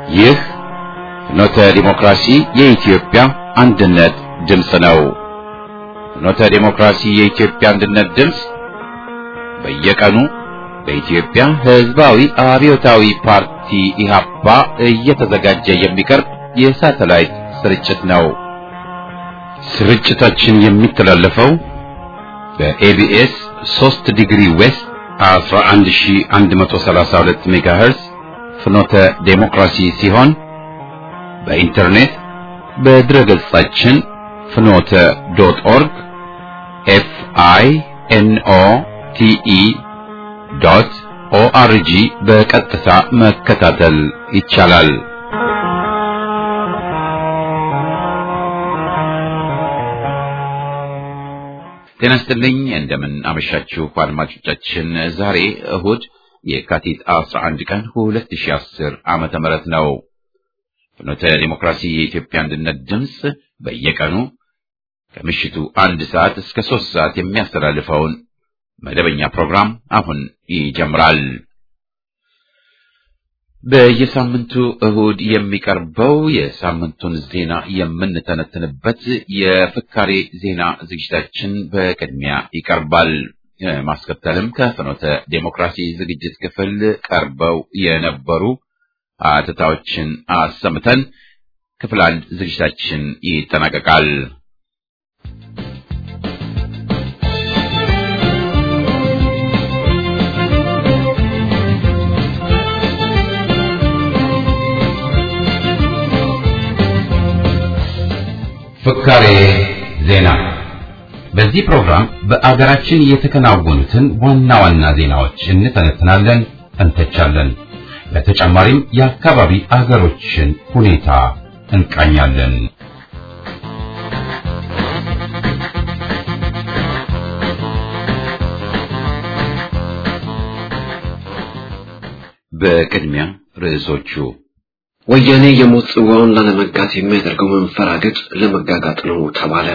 ይህ ፍኖተ ዲሞክራሲ የኢትዮጵያ አንድነት ድምፅ ነው። ፍኖተ ዲሞክራሲ የኢትዮጵያ አንድነት ድምፅ በየቀኑ በኢትዮጵያ ሕዝባዊ አብዮታዊ ፓርቲ ኢህአፓ እየተዘጋጀ የሚቀርብ የሳተላይት ስርጭት ነው። ስርጭታችን የሚተላለፈው በኤቢኤስ 3 ዲግሪ ዌስት 11132 ሜጋሄርዝ ፍኖተ ዴሞክራሲ ሲሆን በኢንተርኔት በድረ ገጻችን ፍኖተ ዶት ኦርግ ኤፍ አይ ኤን ኦ ቲ ኢ ዶት ኦአርጂ በቀጥታ መከታተል ይቻላል። ጤና ይስጥልኝ። እንደምን አመሻችሁ አድማጮቻችን። ዛሬ እሁድ የካቲት 11 ቀን 2010 ዓመተ ምህረት ነው። ፍኖተ ዲሞክራሲ የኢትዮጵያ አንድነት ድምፅ በየቀኑ ከምሽቱ አንድ ሰዓት እስከ ሶስት ሰዓት የሚያስተላልፈውን መደበኛ ፕሮግራም አሁን ይጀምራል። በየሳምንቱ እሁድ የሚቀርበው የሳምንቱን ዜና የምንተነትንበት የፍካሬ ዜና ዝግጅታችን በቅድሚያ ይቀርባል። ማስከተልም ከፍኖተ ዴሞክራሲ ዝግጅት ክፍል ቀርበው የነበሩ አትታዎችን አሰምተን ክፍል አንድ ዝግጅታችን ይጠናቀቃል። ፍካሬ ዜና። በዚህ ፕሮግራም በአገራችን የተከናወኑትን ዋና ዋና ዜናዎች እንተነትናለን፣ እንተቻለን። በተጨማሪም የአካባቢ አገሮችን ሁኔታ እንቃኛለን። በቅድሚያ ርዕሶቹ ወያኔ የሞት ጽዋውን ላለመጋት የሚያደርገው መንፈራገጥ ለመጋጋጥ ነው ተባለ።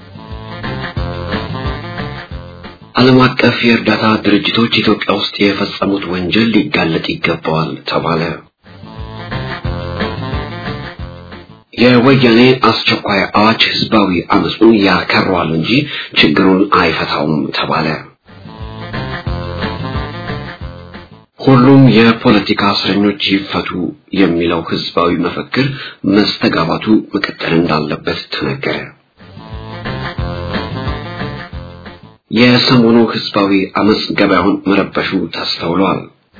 ዓለም አቀፍ የእርዳታ ድርጅቶች ኢትዮጵያ ውስጥ የፈጸሙት ወንጀል ሊጋለጥ ይገባዋል ተባለ። የወያኔ አስቸኳይ አዋጅ ህዝባዊ አመፁን ያከረዋል እንጂ ችግሩን አይፈታውም ተባለ። ሁሉም የፖለቲካ እስረኞች ይፈቱ የሚለው ህዝባዊ መፈክር መስተጋባቱ መቀጠል እንዳለበት ተነገረ። የሰሞኑ ህዝባዊ አመፅ ገበያውን መረበሹ ተስተውሏል።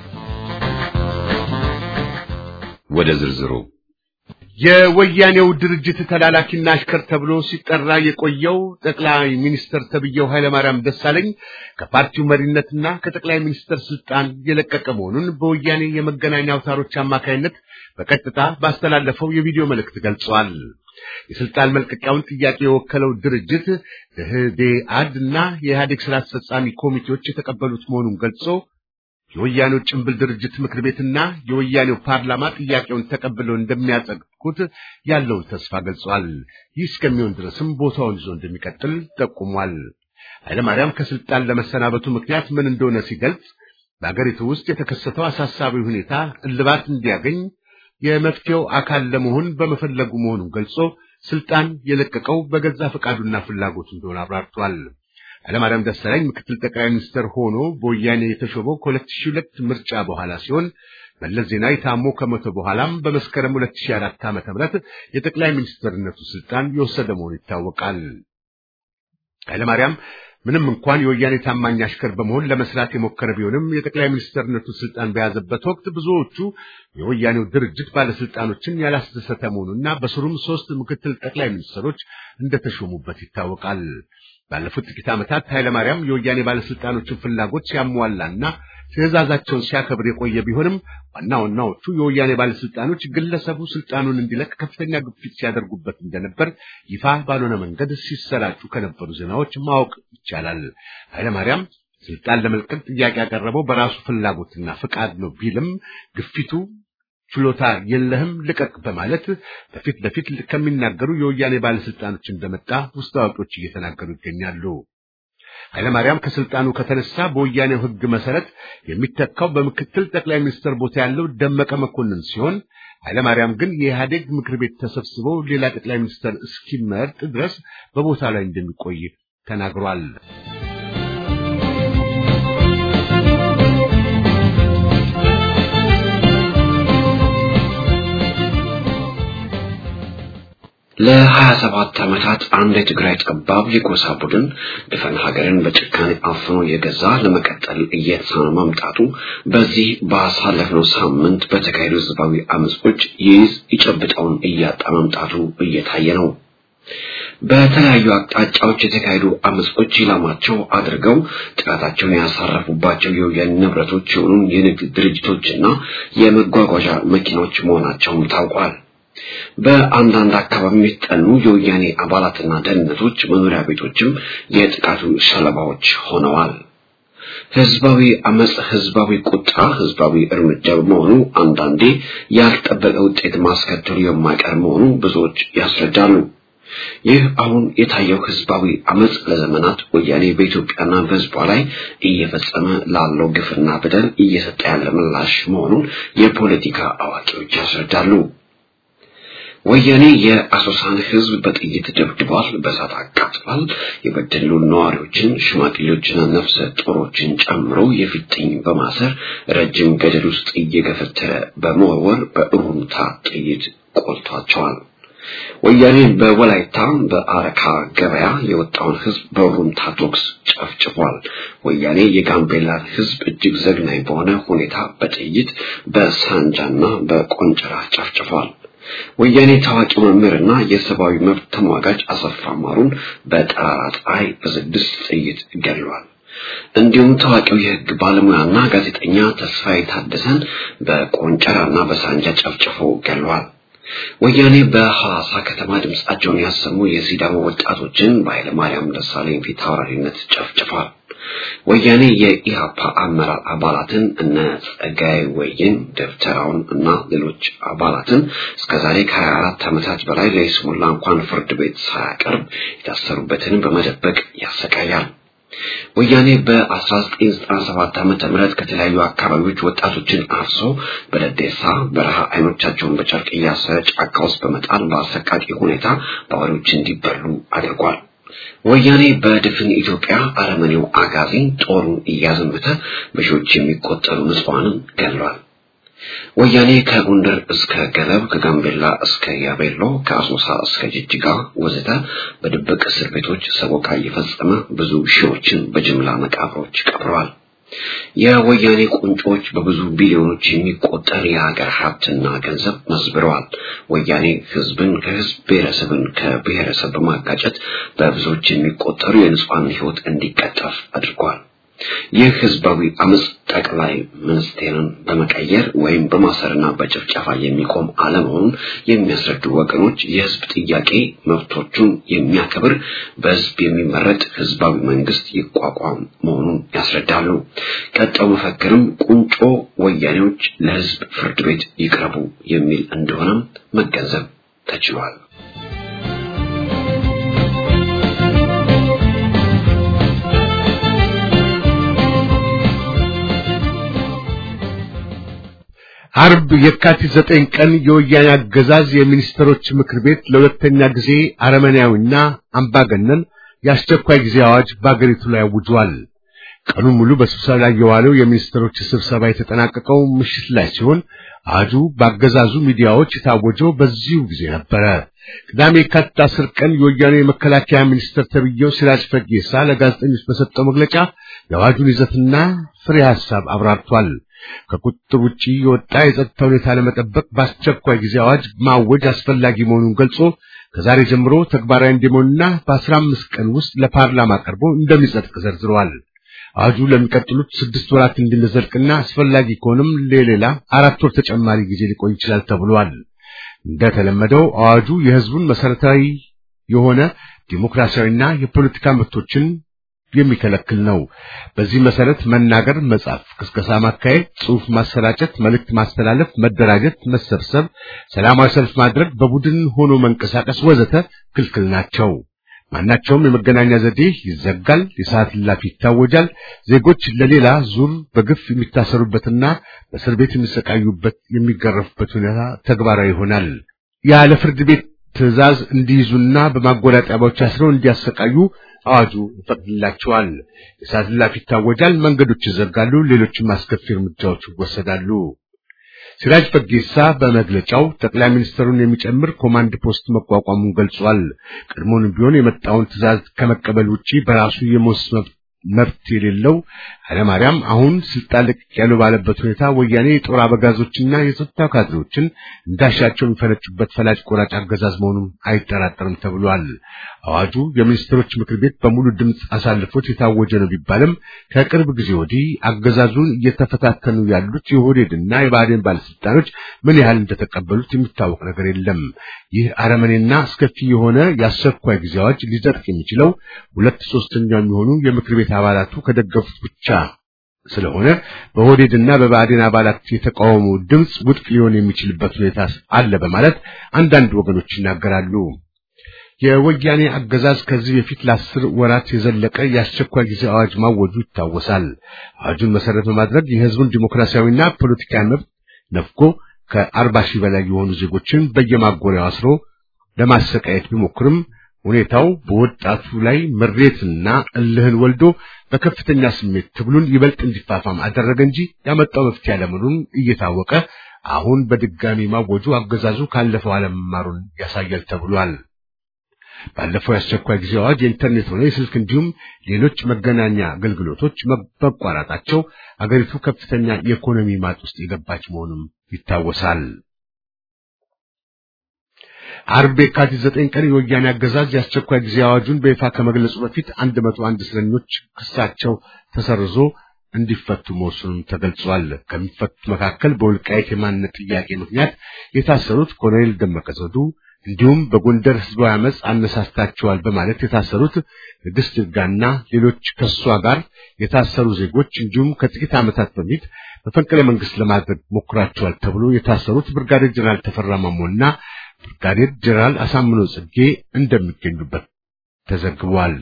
ወደ ዝርዝሩ የወያኔው ድርጅት ተላላኪና አሽከር ተብሎ ሲጠራ የቆየው ጠቅላይ ሚኒስትር ተብዬው ኃይለማርያም ደሳለኝ ከፓርቲው መሪነትና ከጠቅላይ ሚኒስትር ስልጣን የለቀቀ መሆኑን በወያኔ የመገናኛ አውታሮች አማካይነት በቀጥታ ባስተላለፈው የቪዲዮ መልእክት ገልጿል። የስልጣን መልቀቂያውን ጥያቄ የወከለው ድርጅት ደህዴአድ እና የኢህአዴግ ስራ አስፈጻሚ ኮሚቴዎች የተቀበሉት መሆኑን ገልጾ የወያኔው ጭምብል ድርጅት ምክር ቤትና የወያኔው ፓርላማ ጥያቄውን ተቀብለው እንደሚያጸድቁት ያለውን ተስፋ ገልጿል። ይህ እስከሚሆን ድረስም ቦታውን ይዞ እንደሚቀጥል ጠቁሟል። ኃይለማርያም ከስልጣን ለመሰናበቱ ምክንያት ምን እንደሆነ ሲገልጽ በአገሪቱ ውስጥ የተከሰተው አሳሳቢ ሁኔታ እልባት እንዲያገኝ የመፍትሄው አካል ለመሆን በመፈለጉ መሆኑን ገልጾ ስልጣን የለቀቀው በገዛ ፈቃዱና ፍላጎቱ እንደሆነ አብራርቷል። ኃይለማርያም ደሳለኝ ምክትል ጠቅላይ ሚኒስትር ሆኖ በወያኔ የተሾመው ከ2002 ምርጫ በኋላ ሲሆን መለስ ዜናዊ ታሞ ከሞተ በኋላም በመስከረም 2004 ዓ.ም የጠቅላይ ሚኒስትርነቱ ስልጣን የወሰደ መሆኑ ይታወቃል። ኃይለማርያም ምንም እንኳን የወያኔ ታማኝ አሽከር በመሆን ለመስራት የሞከረ ቢሆንም የጠቅላይ ሚኒስትርነቱ ስልጣን በያዘበት ወቅት ብዙዎቹ የወያኔው ድርጅት ባለስልጣኖችን ያላስደሰተ መሆኑና በስሩም ሶስት ምክትል ጠቅላይ ሚኒስትሮች እንደተሾሙበት ይታወቃል። ባለፉት ጥቂት ዓመታት ኃይለማርያም የወያኔ ባለስልጣኖችን ፍላጎት ሲያሟላና ትዕዛዛቸውን ሲያከብር የቆየ ቢሆንም ዋና ዋናዎቹ የወያኔ ባለስልጣኖች ግለሰቡ ስልጣኑን እንዲለቅ ከፍተኛ ግፊት ሲያደርጉበት እንደነበር ይፋ ባልሆነ መንገድ ሲሰራጩ ከነበሩ ዜናዎች ማወቅ ይቻላል። ኃይለማርያም ስልጣን ለመልቀቅ ጥያቄ ያቀረበው በራሱ ፍላጎትና ፍቃድ ነው ቢልም ግፊቱ ችሎታ የለህም ልቀቅ በማለት በፊት ለፊት ከሚናገሩ የወያኔ ባለስልጣኖች እንደመጣ ውስጥ አዋቂዎች እየተናገሩ ይገኛሉ። ኃይለማርያም ከስልጣኑ ከተነሳ በወያኔው ሕግ መሰረት የሚተካው በምክትል ጠቅላይ ሚኒስትር ቦታ ያለው ደመቀ መኮንን ሲሆን ኃይለማርያም ግን የኢህአዴግ ምክር ቤት ተሰብስበው ሌላ ጠቅላይ ሚኒስትር እስኪመርጥ ድረስ በቦታ ላይ እንደሚቆይ ተናግሯል። ለሀያ ሰባት ዓመታት አንድ የትግራይ ጠባብ የጎሳ ቡድን ድፈን ሀገርን በጭካኔ አፍኖ የገዛ ለመቀጠል እየተሳነ መምጣቱ በዚህ ባሳለፍነው ሳምንት በተካሄዱ ህዝባዊ አመጾች ይይዝ ይጨብጠውን እያጣ መምጣቱ እየታየ ነው። በተለያዩ አቅጣጫዎች የተካሄዱ አመጾች ኢላማቸው አድርገው ጥቃታቸውን ያሳረፉባቸው የወያኔ ንብረቶች የሆኑ የንግድ ድርጅቶችና የመጓጓዣ መኪናዎች መሆናቸውም ታውቋል። በአንዳንድ አካባቢ የተጠኑ የወያኔ አባላትና ደህንነቶች መኖሪያ ቤቶችም የጥቃቱ ሰለባዎች ሆነዋል። ህዝባዊ አመጽ፣ ህዝባዊ ቁጣ፣ ህዝባዊ እርምጃ በመሆኑ አንዳንዴ ያልጠበቀ ውጤት ማስከተሉ የማይቀር መሆኑ ብዙዎች ያስረዳሉ። ይህ አሁን የታየው ህዝባዊ አመጽ ለዘመናት ወያኔ በኢትዮጵያና በህዝቧ ላይ እየፈጸመ ላለው ግፍና በደል እየሰጠ ያለ ምላሽ መሆኑን የፖለቲካ አዋቂዎች ያስረዳሉ። ወያኔ የአሶሳን ህዝብ በጥይት ደብድቧል፣ በእሳት አቃጥሏል። የበደሉ ነዋሪዎችን፣ ሽማግሌዎችና ነፍሰ ጡሮችን ጨምሮ የፊጥኝ በማሰር ረጅም ገደል ውስጥ እየገፈተረ በመወርወር በእሩምታ ጥይት ቆልቷቸዋል። ወያኔ በወላይታ በአረካ ገበያ የወጣውን ህዝብ በሩምታ ቶክስ ጨፍጭፏል። ወያኔ የጋምቤላን ህዝብ እጅግ ዘግናኝ በሆነ ሁኔታ በጥይት በሳንጃና በቆንጨራ ጨፍጭፏል። ወያኔ ታዋቂ መምህርና የሰብአዊ መብት ተሟጋጅ አሰፋ ማሩን በጠራራ ፀሐይ በስድስት ጥይት ገድሏል። እንዲሁም ታዋቂው የህግ ባለሙያና ጋዜጠኛ ተስፋዬ ታደሰን በቆንጨራና በሳንጃ ጨፍጭፎ ገድሏል። ወያኔ በሐዋሳ ከተማ ድምጻቸውን ያሰሙ የሲዳማ ወጣቶችን በኃይለ ማርያም ደሳለኝ ፊት አውራሪነት ጨፍጭፏል። ወያኔ የኢሃፓ አመራር አባላትን እነ ጸጋዬ ወይን፣ ደብተራውን እና ሌሎች አባላትን እስከዛሬ ከ24 ዓመታት በላይ ለይስሙላ እንኳን ፍርድ ቤት ሳያቀርብ የታሰሩበትን በመደበቅ ያሰቃያል። ወያኔ በ1997 ዓመተ ምህረት ከተለያዩ አካባቢዎች ወጣቶችን አፍሶ በደዴሳ በረሃ አይኖቻቸውን በጨርቅ እያሰረ ጫካ ውስጥ በመጣል በአሰቃቂ ሁኔታ በአውሬዎች እንዲበሉ አድርጓል። ወያኔ በድፍን ኢትዮጵያ አረመኔው አጋዚ ጦሩን እያዘመተ በሺዎች የሚቆጠሩ ንጹሐንን ገድሏል። ወያኔ ከጎንደር እስከ ገለብ፣ ከጋምቤላ እስከ ያቤሎ፣ ከአሶሳ እስከ ጅጅጋ ወዘተ በድብቅ እስር ቤቶች ሰቆቃ እየፈጸመ ብዙ ሺዎችን በጅምላ መቃብሮች ቀብረዋል። የወያኔ ቁንጮች በብዙ ቢሊዮኖች የሚቆጠር የሀገር ሀብትና ገንዘብ መዝብረዋል። ወያኔ ህዝብን ከህዝብ ብሔረሰብን ከብሔረሰብ በማጋጨት በብዙዎች የሚቆጠሩ የንጹሐን ህይወት እንዲቀጠፍ አድርጓል። ይህ ህዝባዊ አመጽ ጠቅላይ ሚኒስቴርን በመቀየር ወይም በማሰርና በጭፍጨፋ የሚቆም አለመሆኑን የሚያስረዱ ወገኖች የህዝብ ጥያቄ መብቶቹን የሚያከብር በህዝብ የሚመረጥ ህዝባዊ መንግስት ይቋቋም መሆኑን ያስረዳሉ። ቀጣዩ መፈክርም ቁንጮ ወያኔዎች ለህዝብ ፍርድ ቤት ይቅረቡ የሚል እንደሆነም መገንዘብ ተችሏል። አርብ የካቲት ዘጠኝ ቀን የወያኔ አገዛዝ የሚኒስትሮች ምክር ቤት ለሁለተኛ ጊዜ አረመኔያዊና አምባገነን የአስቸኳይ ጊዜ አዋጅ በአገሪቱ ላይ አውጇል። ቀኑን ሙሉ በስብሰባ ላይ የዋለው የሚኒስትሮች ስብሰባ የተጠናቀቀው ምሽት ላይ ሲሆን አዋጁ በአገዛዙ ሚዲያዎች የታወጀው በዚሁ ጊዜ ነበረ። ቅዳሜ የካቲት አስር ቀን የወያኔ የመከላከያ ሚኒስትር ተብዬው ሲራጅ ፈጌሳ ለጋዜጠኞች በሰጠው መግለጫ የአዋጁን ይዘትና ፍሬ ሐሳብ አብራርቷል። ከቁጥጥር ውጪ የወጣ የጸጥታ ሁኔታ ለመጠበቅ በአስቸኳይ ጊዜ አዋጅ ማወጅ አስፈላጊ መሆኑን ገልጾ ከዛሬ ጀምሮ ተግባራዊ እንዲሆንና በአስራ አምስት ቀን ውስጥ ለፓርላማ ቀርቦ እንደሚጸድቅ ዘርዝረዋል። አዋጁ ለሚቀጥሉት ስድስት ወራት እንዲዘልቅና አስፈላጊ ከሆነም ለሌላ አራት ወር ተጨማሪ ጊዜ ሊቆይ ይችላል ተብሏል። እንደተለመደው አዋጁ የሕዝቡን መሰረታዊ የሆነ ዲሞክራሲያዊና የፖለቲካ መብቶችን የሚከለክል ነው። በዚህ መሰረት መናገር፣ መጻፍ፣ ቅስቀሳ ማካሄድ፣ ጽሑፍ ማሰራጨት፣ መልእክት ማስተላለፍ፣ መደራጀት፣ መሰብሰብ፣ ሰላማዊ ሰልፍ ማድረግ፣ በቡድን ሆኖ መንቀሳቀስ ወዘተ ክልክል ናቸው። ማናቸውም የመገናኛ ዘዴ ይዘጋል፣ የሰዓት እላፊ ይታወጃል። ዜጎች ለሌላ ዙር በግፍ የሚታሰሩበትና በእስር ቤት የሚሰቃዩበት የሚገረፉበት ሁኔታ ተግባራዊ ይሆናል። ያለ ፍርድ ቤት ትዕዛዝ እንዲይዙና በማጎሪያ ጣቢያዎች አስረው እንዲያሰቃዩ አዋጁ ይፈቅድላቸዋል። የሰዓት እላፊ ይታወጃል፣ መንገዶች ይዘጋሉ፣ ሌሎችም አስከፊ እርምጃዎች ይወሰዳሉ። ሲራጅ ፈጌሳ በመግለጫው ጠቅላይ ሚኒስትሩን የሚጨምር ኮማንድ ፖስት መቋቋሙን ገልጿል። ቀድሞውንም ቢሆን የመጣውን ትዕዛዝ ከመቀበል ውጪ በራሱ የመወሰን መብት የሌለው ኃይለማርያም አሁን ስልጣን ለቅቅ ያለው ባለበት ሁኔታ ወያኔ የጦር አበጋዞችና የጸጥታ ካድሬዎችን እንዳሻቸው የሚፈነጩበት ፈላጭ ቆራጭ አገዛዝ መሆኑን አይጠራጠርም ተብሏል። አዋጁ የሚኒስትሮች ምክር ቤት በሙሉ ድምፅ አሳልፎት የታወጀ ነው ቢባልም ከቅርብ ጊዜ ወዲህ አገዛዙን እየተፈታተኑ ያሉት የኦህዴድና የብአዴን ባለስልጣኖች ምን ያህል እንደተቀበሉት የሚታወቅ ነገር የለም። ይህ አረመኔና አስከፊ የሆነ የአስቸኳይ ጊዜ አዋጅ ሊጸድቅ የሚችለው ሁለት ሶስተኛው የሚሆኑ የምክር ቤት አባላቱ ከደገፉት ብቻ ስለሆነ በኦህዴድና በብአዴን አባላት የተቃውሞ ድምፅ ውድቅ ሊሆን የሚችልበት ሁኔታ አለ በማለት አንዳንድ ወገኖች ይናገራሉ። የወያኔ አገዛዝ ከዚህ በፊት ለአስር ወራት የዘለቀ የአስቸኳይ ጊዜ አዋጅ ማወጁ ይታወሳል። አዋጁን መሰረት በማድረግ የህዝቡን ዲሞክራሲያዊና ፖለቲካዊ መብት ነፍጎ ከአርባ ሺህ በላይ የሆኑ ዜጎችን በየማጎሪያው አስሮ ለማሰቃየት ቢሞክርም ሁኔታው በወጣቱ ላይ ምሬትና እልህን ወልዶ በከፍተኛ ስሜት ትግሉን ይበልጥ እንዲፋፋም አደረገ እንጂ ያመጣው መፍትሄ አለመሆኑን እየታወቀ አሁን በድጋሚ ማወጁ አገዛዙ ካለፈው አለመማሩን ያሳያል ተብሏል። ባለፈው የአስቸኳይ ጊዜ አዋጅ የኢንተርኔት ሆነ የስልክ እንዲሁም ሌሎች መገናኛ አገልግሎቶች መቋረጣቸው አገሪቱ ከፍተኛ የኢኮኖሚ ማጥ ውስጥ የገባች መሆኑም ይታወሳል። አርብ የካቲት ዘጠኝ ቀን የወያኔ አገዛዝ የአስቸኳይ ጊዜ አዋጁን በይፋ ከመግለጹ በፊት አንድ መቶ አንድ እስረኞች ክሳቸው ተሰርዞ እንዲፈቱ መወሰኑን ተገልጿል። ከሚፈቱት መካከል በወልቃይት የማንነት ጥያቄ ምክንያት የታሰሩት ኮሎኔል ደመቀ ዘውዱ እንዲሁም በጎንደር ህዝባዊ አመፅ አነሳስታቸዋል በማለት የታሰሩት ንግስት ይርጋና ሌሎች ከሷ ጋር የታሰሩ ዜጎች እንዲሁም ከጥቂት ዓመታት በፊት መፈንቅለ መንግስት ለማድረግ ሞክራቸዋል ተብሎ የታሰሩት ብርጋዴር ጀነራል ተፈራ ማሞና ብርጋዴር ጀነራል አሳምነው ጽጌ እንደሚገኙበት ተዘግቧል።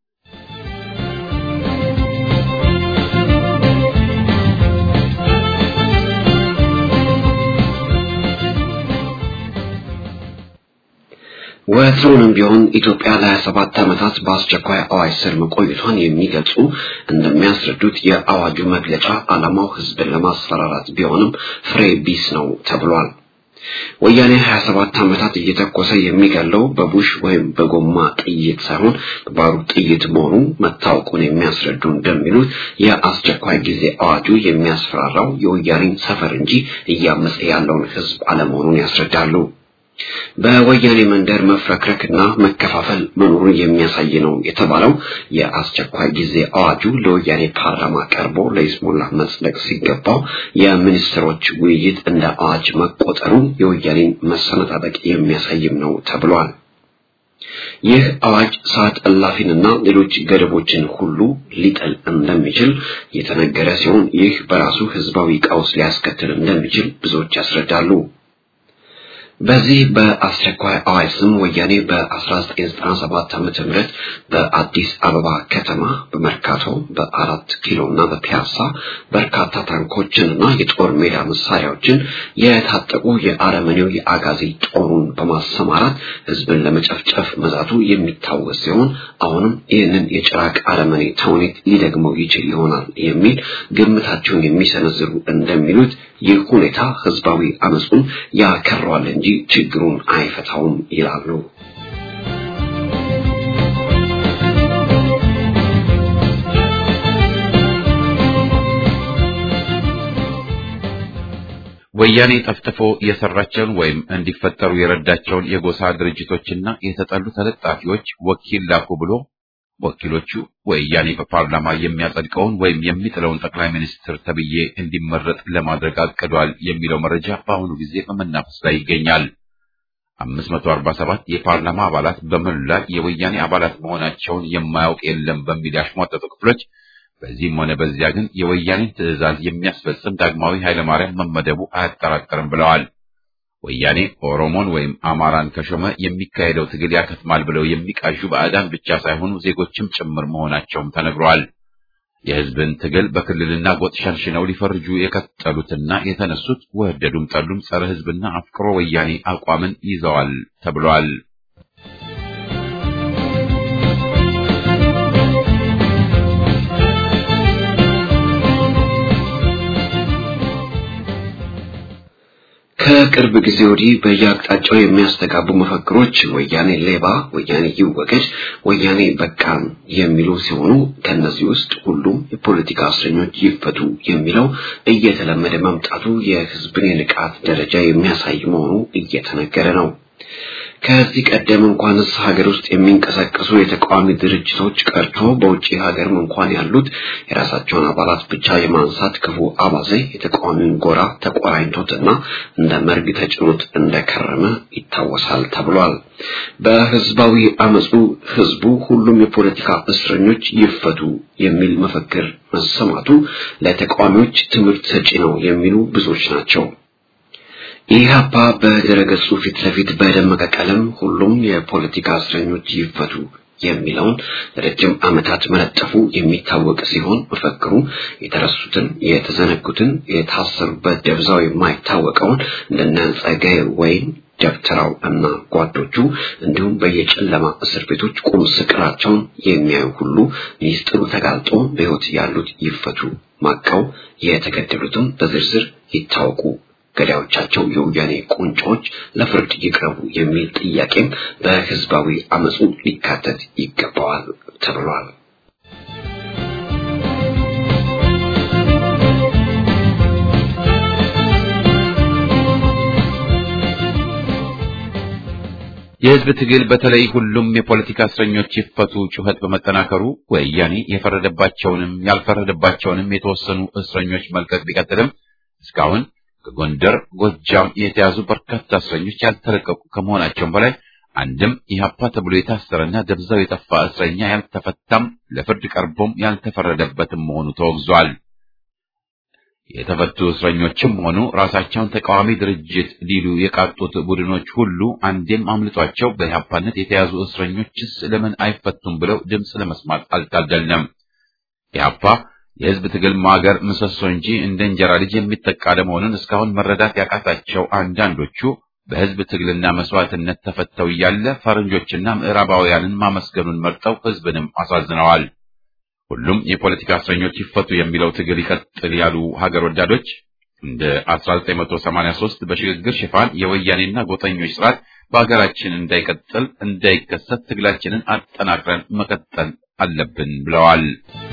ወትሮውንም ቢሆን ኢትዮጵያ ለሀያ ሰባት ዓመታት በአስቸኳይ አዋጅ ስር መቆየቷን የሚገልጹ እንደሚያስረዱት የአዋጁ መግለጫ ዓላማው ህዝብን ለማስፈራራት ቢሆንም ፍሬ ቢስ ነው ተብሏል። ወያኔ 27 ዓመታት እየተኮሰ የሚገለው በቡሽ ወይም በጎማ ጥይት ሳይሆን በባሩድ ጥይት መሆኑ መታወቁን የሚያስረዱ እንደሚሉት የአስቸኳይ ጊዜ አዋጁ የሚያስፈራራው የወያኔን ሰፈር እንጂ እያመፀ ያለውን ህዝብ አለመሆኑን ያስረዳሉ። በወያኔ መንደር መፍረክረክና መከፋፈል መኖሩን የሚያሳይ ነው የተባለው የአስቸኳይ ጊዜ አዋጁ ለወያኔ ፓርላማ ቀርቦ ለይስሙላ መጽደቅ ሲገባው የሚኒስትሮች ውይይት እንደ አዋጅ መቆጠሩ የወያኔን መሰነጣጠቅ የሚያሳይም ነው ተብሏል። ይህ አዋጅ ሰዓት እላፊንና ሌሎች ገደቦችን ሁሉ ሊጥል እንደሚችል የተነገረ ሲሆን ይህ በራሱ ህዝባዊ ቀውስ ሊያስከትል እንደሚችል ብዙዎች ያስረዳሉ። በዚህ በአስቸኳይ አዋጅ ስም ወያኔ በ1997 ዓመተ ምህረት በአዲስ አበባ ከተማ በመርካቶ በአራት ኪሎ እና በፒያሳ በርካታ ታንኮችንና የጦር ሜዳ መሳሪያዎችን የታጠቁ የአረመኔው የአጋዚ ጦሩን በማሰማራት ህዝብን ለመጨፍጨፍ መዛቱ የሚታወስ ሲሆን አሁንም ይህንን የጭራቅ አረመኔ ተውኔት ሊደግመው ይችል ይሆናል የሚል ግምታቸውን የሚሰነዝሩ እንደሚሉት ይህ ሁኔታ ህዝባዊ አመፁን ያከረዋል እንጂ ችግሩን አይፈታውም ይላሉ። ወያኔ ጠፍጥፎ የሰራቸውን ወይም እንዲፈጠሩ የረዳቸውን የጎሳ ድርጅቶችና የተጠሉ ተለጣፊዎች ወኪል ላኩ ብሎ ወኪሎቹ ወያኔ በፓርላማ የሚያጸድቀውን ወይም የሚጥለውን ጠቅላይ ሚኒስትር ተብዬ እንዲመረጥ ለማድረግ አቅዷል የሚለው መረጃ በአሁኑ ጊዜ በመናፈስ ላይ ይገኛል። 547 የፓርላማ አባላት በመላ የወያኔ አባላት መሆናቸውን የማያውቅ የለም በሚል ያሽሟጠጡ ክፍሎች በዚህም ሆነ በዚያ ግን የወያኔን ትዕዛዝ የሚያስፈጽም ዳግማዊ ኃይለማርያም መመደቡ አያጠራጥርም ብለዋል። ወያኔ ኦሮሞን ወይም አማራን ከሾመ የሚካሄደው ትግል ያከትማል ብለው የሚቃዡ ባዕዳን ብቻ ሳይሆኑ ዜጎችም ጭምር መሆናቸውም ተነግሯል። የሕዝብን ትግል በክልልና ጎጥ ሸንሽነው ሊፈርጁ የቀጠሉትና የተነሱት ወደዱም ጠሉም ጸረ ሕዝብና አፍቅሮ ወያኔ አቋምን ይዘዋል ተብሏል። ከቅርብ ጊዜ ወዲህ በየአቅጣጫው የሚያስተጋቡ መፈክሮች ወያኔ ሌባ፣ ወያኔ ይወገድ፣ ወያኔ በቃን የሚሉ ሲሆኑ ከነዚህ ውስጥ ሁሉም የፖለቲካ እስረኞች ይፈቱ የሚለው እየተለመደ መምጣቱ የሕዝብን የንቃት ደረጃ የሚያሳይ መሆኑ እየተነገረ ነው። ከዚህ ቀደም እንኳንስ ሀገር ውስጥ የሚንቀሳቀሱ የተቃዋሚ ድርጅቶች ቀርቶ በውጭ ሀገርም እንኳን ያሉት የራሳቸውን አባላት ብቻ የማንሳት ክፉ አባዜ የተቃዋሚውን ጎራ ተቆራኝቶትና እንደ መርግ ተጭኖት እንደከረመ ይታወሳል ተብሏል። በህዝባዊ አመፁ ህዝቡ ሁሉም የፖለቲካ እስረኞች ይፈቱ የሚል መፈክር መሰማቱ ለተቃዋሚዎች ትምህርት ሰጪ ነው የሚሉ ብዙዎች ናቸው። ኢህአፓ በድረገጹ ፊት ለፊት በደመቀ ቀለም ሁሉም የፖለቲካ እስረኞች ይፈቱ የሚለውን ለረጅም ዓመታት መለጠፉ የሚታወቅ ሲሆን መፈክሩ የተረሱትን፣ የተዘነጉትን፣ የታሰሩበት ደብዛው የማይታወቀውን እንደነ ጸጋዬ ወይን ደብተራው እና ጓዶቹ እንዲሁም በየጨለማ እስር ቤቶች ቁም ስቅራቸውን የሚያዩ ሁሉ ሚስጥሩ ተጋልጦ በሕይወት ያሉት ይፈቱ፣ ማቀው የተገደሉትም በዝርዝር ይታወቁ ገዳዮቻቸው የወያኔ ቁንጮች ለፍርድ ይቅረቡ የሚል ጥያቄም በህዝባዊ አመፁ ሊካተት ይገባዋል ተብሏል። የህዝብ ትግል በተለይ ሁሉም የፖለቲካ እስረኞች ይፈቱ ጩኸት በመጠናከሩ ወያኔ የፈረደባቸውንም ያልፈረደባቸውንም የተወሰኑ እስረኞች መልቀቅ ቢቀጥልም እስካሁን ከጎንደር፣ ጎጃም የተያዙ በርካታ እስረኞች ያልተለቀቁ ከመሆናቸውም በላይ አንድም ኢህአፓ ተብሎ የታሰረና ደብዛው የጠፋ እስረኛ ያልተፈታም ለፍርድ ቀርቦም ያልተፈረደበትም መሆኑ ተወግዟል። የተፈቱ እስረኞችም ሆኑ ራሳቸውን ተቃዋሚ ድርጅት ሊሉ የቃጡት ቡድኖች ሁሉ አንዴም አምልጧቸው በኢህአፓነት የተያዙ እስረኞችስ ለምን አይፈቱም ብለው ድምፅ ለመስማት አልታደልንም። ኢህአፓ የህዝብ ትግል ማገር ምሰሶ እንጂ እንደ እንጀራ ልጅ የሚጠቃ ለመሆኑን እስካሁን መረዳት ያቃታቸው አንዳንዶቹ በህዝብ ትግልና መስዋዕትነት ተፈተው እያለ ፈረንጆችና ምዕራባውያንን ማመስገኑን መርጠው ህዝብንም አሳዝነዋል። ሁሉም የፖለቲካ እስረኞች ይፈቱ የሚለው ትግል ይቀጥል ያሉ ሀገር ወዳዶች እንደ 1983 በሽግግር ሽፋን የወያኔና ጎጠኞች ስርዓት በሀገራችን እንዳይቀጥል እንዳይከሰት ትግላችንን አጠናክረን መቀጠል አለብን ብለዋል።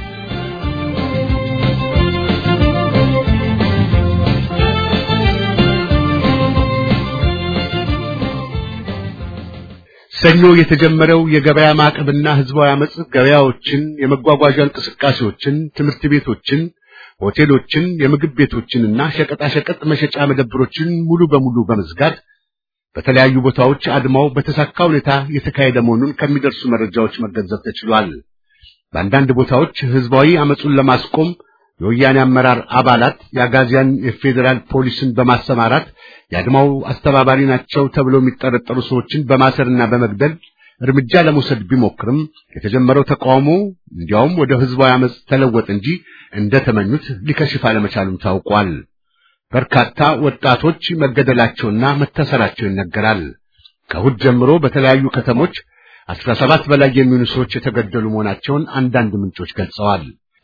ሰኞ የተጀመረው የገበያ ማዕቀብና ህዝባዊ አመጽ ገበያዎችን፣ የመጓጓዣ እንቅስቃሴዎችን፣ ትምህርት ቤቶችን፣ ሆቴሎችን፣ የምግብ ቤቶችንና ሸቀጣሸቀጥ መሸጫ መደብሮችን ሙሉ በሙሉ በመዝጋት በተለያዩ ቦታዎች አድማው በተሳካ ሁኔታ የተካሄደ መሆኑን ከሚደርሱ መረጃዎች መገንዘብ ተችሏል። በአንዳንድ ቦታዎች ህዝባዊ አመጹን ለማስቆም የወያኔ አመራር አባላት የአጋዚያን የፌዴራል ፖሊስን በማሰማራት የአድማው አስተባባሪ ናቸው ተብለው የሚጠረጠሩ ሰዎችን በማሰርና በመግደል እርምጃ ለመውሰድ ቢሞክርም የተጀመረው ተቃውሞ እንዲያውም ወደ ህዝባዊ አመጽ ተለወጠ እንጂ እንደተመኙት ሊከሽፍ አለመቻሉም ታውቋል። በርካታ ወጣቶች መገደላቸውና መታሰራቸው ይነገራል። ከእሑድ ጀምሮ በተለያዩ ከተሞች አስራ ሰባት በላይ የሚሆኑ ሰዎች የተገደሉ መሆናቸውን አንዳንድ ምንጮች ገልጸዋል።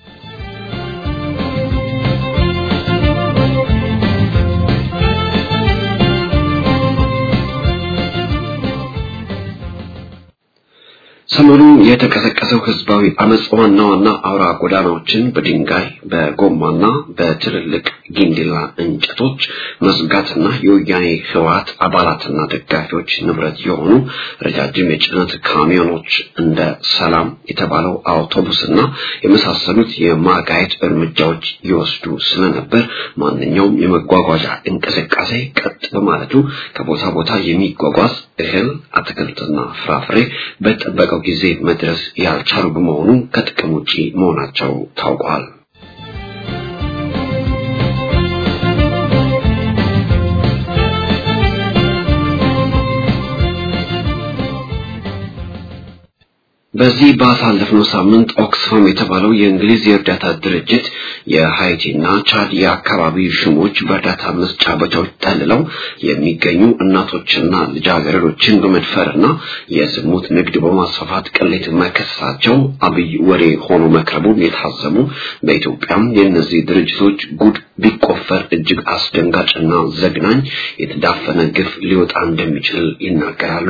ሰሞኑን የተቀሰቀሰው ህዝባዊ አመጽ ዋና ዋና አውራ ጎዳናዎችን በድንጋይ በጎማና በትልልቅ ጊንዲላ እንጨቶች መዝጋትና የወያኔ ህወሓት አባላትና ደጋፊዎች ንብረት የሆኑ ረጃጅም የጭነት ካሚዮኖች እንደ ሰላም የተባለው አውቶቡስና የመሳሰሉት የማጋየት እርምጃዎች ይወስዱ ስለነበር ማንኛውም የመጓጓዣ እንቅስቃሴ ቀጥ በማለቱ ከቦታ ቦታ የሚጓጓዝ እህል፣ አትክልትና ፍራፍሬ በጠበቀው ጊዜ መድረስ ያልቻሉ በመሆኑ ከጥቅም ውጪ መሆናቸው ታውቋል። በዚህ ባሳለፍነው ሳምንት ኦክስፋም የተባለው የእንግሊዝ የእርዳታ ድርጅት የሃይቲና ቻድ የአካባቢ ሽሞች በእርዳታ መስጫ ቦታዎች ጠልለው የሚገኙ እናቶችና ልጃገረዶችን በመድፈርና የዝሙት ንግድ በማስፋፋት ቅሌት መከሰሳቸው አብይ ወሬ ሆኖ መክረቡን የታዘቡ በኢትዮጵያም የእነዚህ ድርጅቶች ጉድ ቢቆፈር እጅግ አስደንጋጭና ዘግናኝ የተዳፈነ ግፍ ሊወጣ እንደሚችል ይናገራሉ።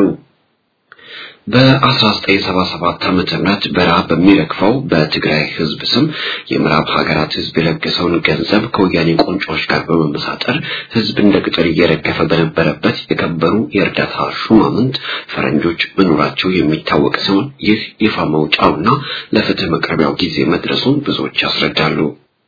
በ1977 ዓመተ ምህረት በረሃብ በሚረግፈው በትግራይ ህዝብ ስም የምዕራብ ሀገራት ህዝብ የለገሰውን ገንዘብ ከወያኔ ቁንጮች ጋር በመመሳጠር ህዝብ እንደ ቅጠል እየረገፈ በነበረበት የከበሩ የእርዳታ ሹማምንት ፈረንጆች መኖራቸው የሚታወቅ ሲሆን ይህ ይፋ መውጫውና ለፍትህ መቅረቢያው ጊዜ መድረሱን ብዙዎች ያስረዳሉ።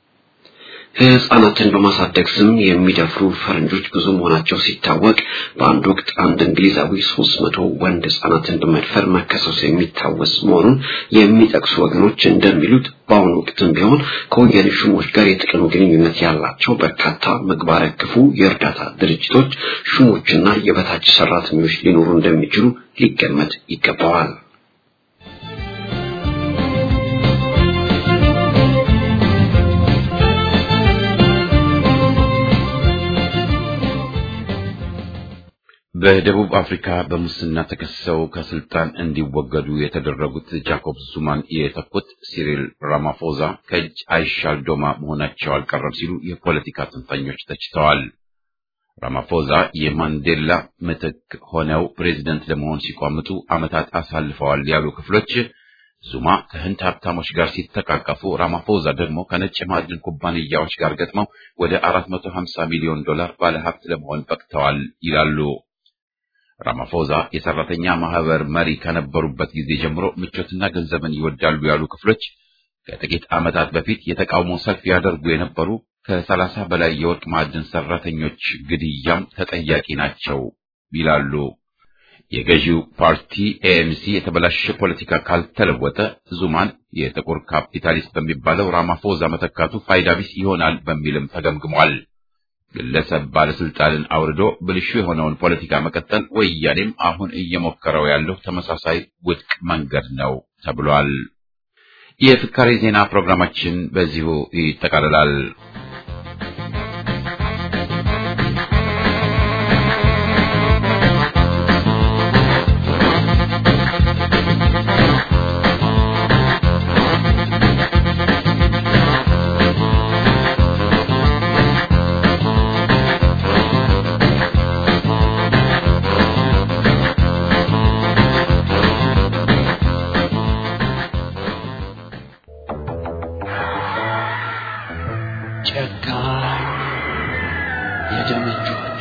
ህጻናትን በማሳደግ ስም የሚደፍሩ ፈረንጆች ብዙ መሆናቸው ሲታወቅ በአንድ ወቅት አንድ እንግሊዛዊ ሶስት መቶ ወንድ ህጻናትን በመድፈር መከሰሱ የሚታወስ መሆኑን የሚጠቅሱ ወገኖች እንደሚሉት በአሁኑ ወቅትም ቢሆን ከወያኔ ሹሞች ጋር የጥቅም ግንኙነት ያላቸው በርካታ ምግባረ ክፉ የእርዳታ ድርጅቶች ሹሞችና የበታች ሰራተኞች ሊኖሩ እንደሚችሉ ሊገመት ይገባዋል። በደቡብ አፍሪካ በሙስና ተከሰው ከስልጣን እንዲወገዱ የተደረጉት ጃኮብ ዙማን የተኩት ሲሪል ራማፎዛ ከእጅ አይሻል ዶማ መሆናቸው አልቀረም ሲሉ የፖለቲካ ተንታኞች ተችተዋል። ራማፎዛ የማንዴላ ምትክ ሆነው ፕሬዚደንት ለመሆን ሲቋምጡ ዓመታት አሳልፈዋል ያሉ ክፍሎች ዙማ ከህንድ ሀብታሞች ጋር ሲተቃቀፉ፣ ራማፎዛ ደግሞ ከነጭ ማዕድን ኩባንያዎች ጋር ገጥመው ወደ 450 ሚሊዮን ዶላር ባለሀብት ለመሆን በቅተዋል ይላሉ። ራማፎዛ የሰራተኛ ማህበር መሪ ከነበሩበት ጊዜ ጀምሮ ምቾትና ገንዘብን ይወዳሉ ያሉ ክፍሎች ከጥቂት ዓመታት በፊት የተቃውሞ ሰልፍ ያደርጉ የነበሩ ከሰላሳ በላይ የወርቅ ማዕድን ሰራተኞች ግድያም ተጠያቂ ናቸው ይላሉ። የገዢው ፓርቲ ኤኤንሲ የተበላሸ ፖለቲካ ካልተለወጠ ዙማን የጥቁር ካፒታሊስት በሚባለው ራማፎዛ መተካቱ ፋይዳ ቢስ ይሆናል በሚልም ተገምግሟል። ግለሰብ ባለስልጣንን አውርዶ ብልሹ የሆነውን ፖለቲካ መቀጠል ወያኔም አሁን እየሞከረው ያለው ተመሳሳይ ውድቅ መንገድ ነው ተብሏል። የፍካሬ ዜና ፕሮግራማችን በዚሁ ይጠቃልላል። ጨካኝ የደም እጆች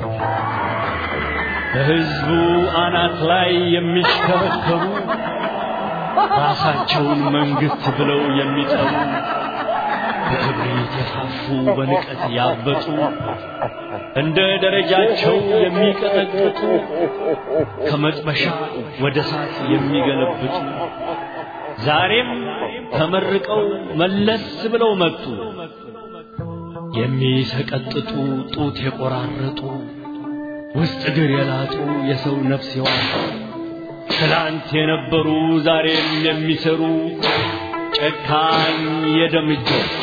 በሕዝቡ አናት ላይ የሚሽከረከሩ ራሳቸውን መንግሥት ብለው የሚጠሩ በክብሪት የፋፉ በንቀት ያበጡ እንደ ደረጃቸው የሚቀጠቅጡ ከመጥበሻ ወደ እሳት የሚገለብጡ ዛሬም ተመርቀው መለስ ብለው መጡ። የሚሰቀጥጡ ጡት የቆራረጡ ውስጥ እግር የላጡ የሰው ነፍስ የዋጡ ትላንት የነበሩ ዛሬም የሚሰሩ ጨካኝ የደም እጆች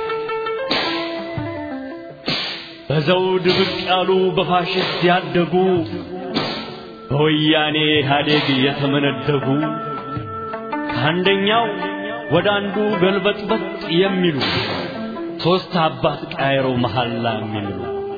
በዘውድ ብቅ ያሉ በፋሽስት ያደጉ በወያኔ ኢህአዴግ የተመነደጉ ከአንደኛው ወደ አንዱ ገልበጥበጥ የሚሉ ሦስት አባት ቀያይረው መሐላ የሚሉ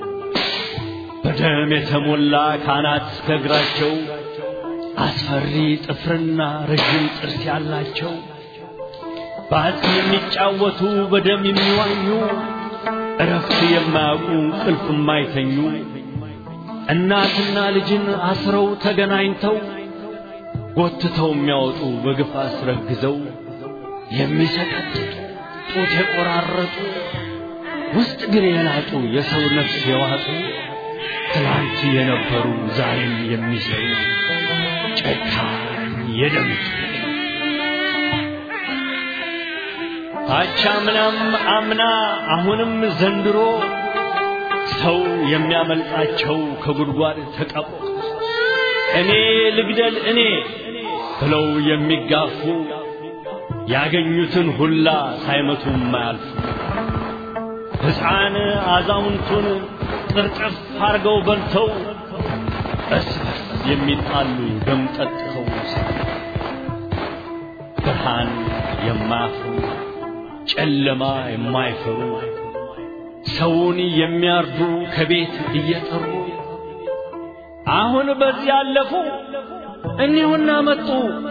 በደም የተሞላ ካናት እስከ እግራቸው አስፈሪ ጥፍርና ረዥም ጥርስ ያላቸው በአጽም የሚጫወቱ በደም የሚዋኙ እረፍት የማያውቁ እንቅልፍ የማይተኙ እናትና ልጅን አስረው ተገናኝተው ጎትተው የሚያወጡ በግፍ አስረግዘው የሚሰቀጥጡ ጡት የቆራረጡ ውስጥ እግር የላጡ የሰው ነፍስ የዋጡ ትላንት የነበሩ ዛሬም የሚሰሩ ጨካኝ የደም አቻምናም አምና አሁንም ዘንድሮ ሰው የሚያመልጣቸው ከጉድጓድ ተቀብሮ እኔ ልግደል እኔ ብለው የሚጋፉ ያገኙትን ሁላ ሳይመቱ ማያልፉ ሕፃን አዛውንቱን ቅርጥፍ አርገው በልተው እርስ በርስ የሚጣሉ ደም ጠጥተው ብርሃን የማያፍሩ ጨለማ የማይፈሩ ሰውን የሚያርዱ ከቤት እየጠሩ አሁን በዚህ ያለፉ እኒሁና መጡ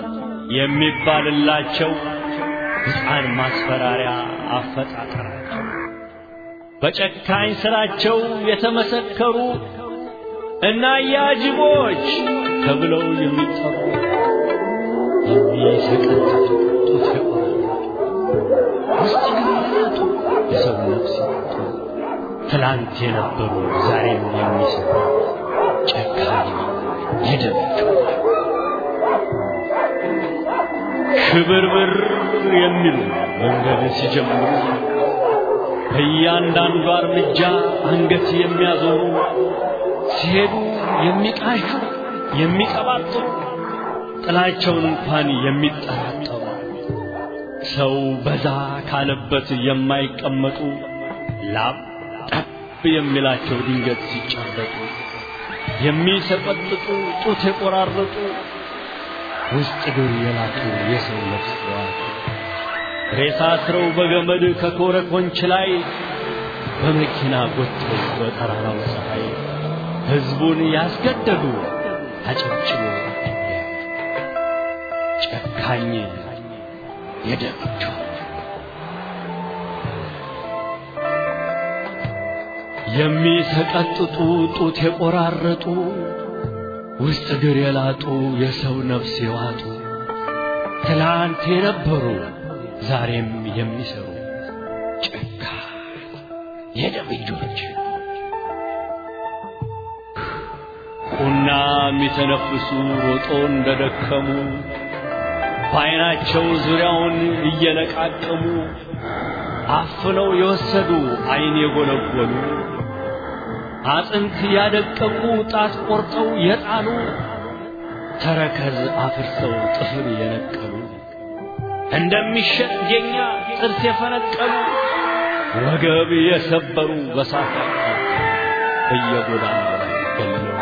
የሚባልላቸው ሕፃን ማስፈራሪያ አፈጣጠራቸው በጨካኝ ስራቸው የተመሰከሩ እና ያጅቦች ተብለው የሚጠሩ የሚሰቀጥጡ ጡት የቆረጡ ውስጥ ግንቱ የሰው ነፍስ ያጡ ትላንት የነበሩ ዛሬም የሚሰሩ ጨካኝ የደመቸው ሽብርብር የሚሉ መንገድ ሲጀምሩ በእያንዳንዱ እርምጃ አንገት የሚያዞሩ ሲሄዱ የሚቃዡ የሚቀባጥሩ ጥላቸውን እንኳን የሚጠራጠሩ ሰው በዛ ካለበት የማይቀመጡ ላብ ጠብ የሚላቸው ድንገት ሲጨበጡ የሚሰቀጥጡ ጡት የቆራረጡ ውስጥ እግር የላቱ የሰው ነፍስ ዋጡ ሬሳ አስረው በገመድ ከኮረኮንች ላይ በመኪና ጎትተው በጠራራው ፀሐይ ሕዝቡን ያስገደዱ አጨብጭቦ ጨካኝ የደምቸው የሚሰቀጥጡ ጡት የቆራረጡ ውስጥ እግር የላጡ የሰው ነፍስ የዋጡ ትላንት የነበሩ ዛሬም የሚሰሩ ጨካኝ የደም እጆች ቁና የሚተነፍሱ ሮጦ እንደደከሙ በዓይናቸው ዙሪያውን እየለቃቀሙ አፍነው የወሰዱ ዓይን የጎለጎሉ አጥንት ያደቀቁ ጣት ቆርጠው የጣሉ ተረከዝ አፍርሰው ጥፍር የነቀሉ እንደሚሸጥ ጌኛ ጥርስ የፈነቀሉ ወገብ የሰበሩ በሳት በየጎዳናው ላይ ገለው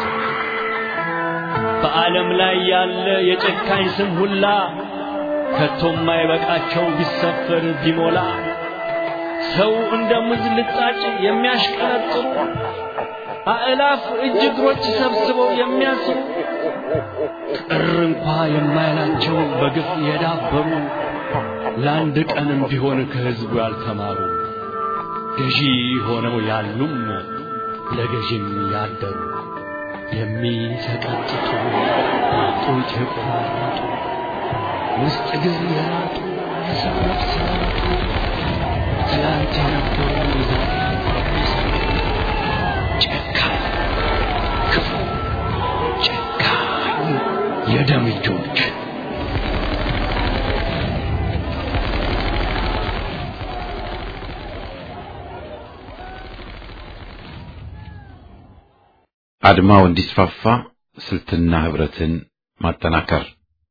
በዓለም ላይ ያለ የጨካኝ ስም ሁላ ከቶ የማይበቃቸው ቢሰፈር ቢሞላ ሰው እንደ ሙዝ ልጣጭ የሚያሽቀረጥሩ አእላፍ እጅ እግሮች ሰብስበው የሚያስሩ ቅር እንኳ የማይላቸው በግፍ የዳበሩ ለአንድ ቀንም ቢሆን ከሕዝቡ ያልተማሩ ገዢ ሆነው ያሉም ለገዢም ያደሩ የሚሰቀጥጡ ጡት የቆራረጡ ውስጥ እግር የላጡ የሰው ነፍስ ያጡ ትላንት የነበሩ ዛሬ ጨካኝ ክፉ ጨካኝ የደም እጆች አድማው እንዲስፋፋ ስልትና ህብረትን ማጠናከር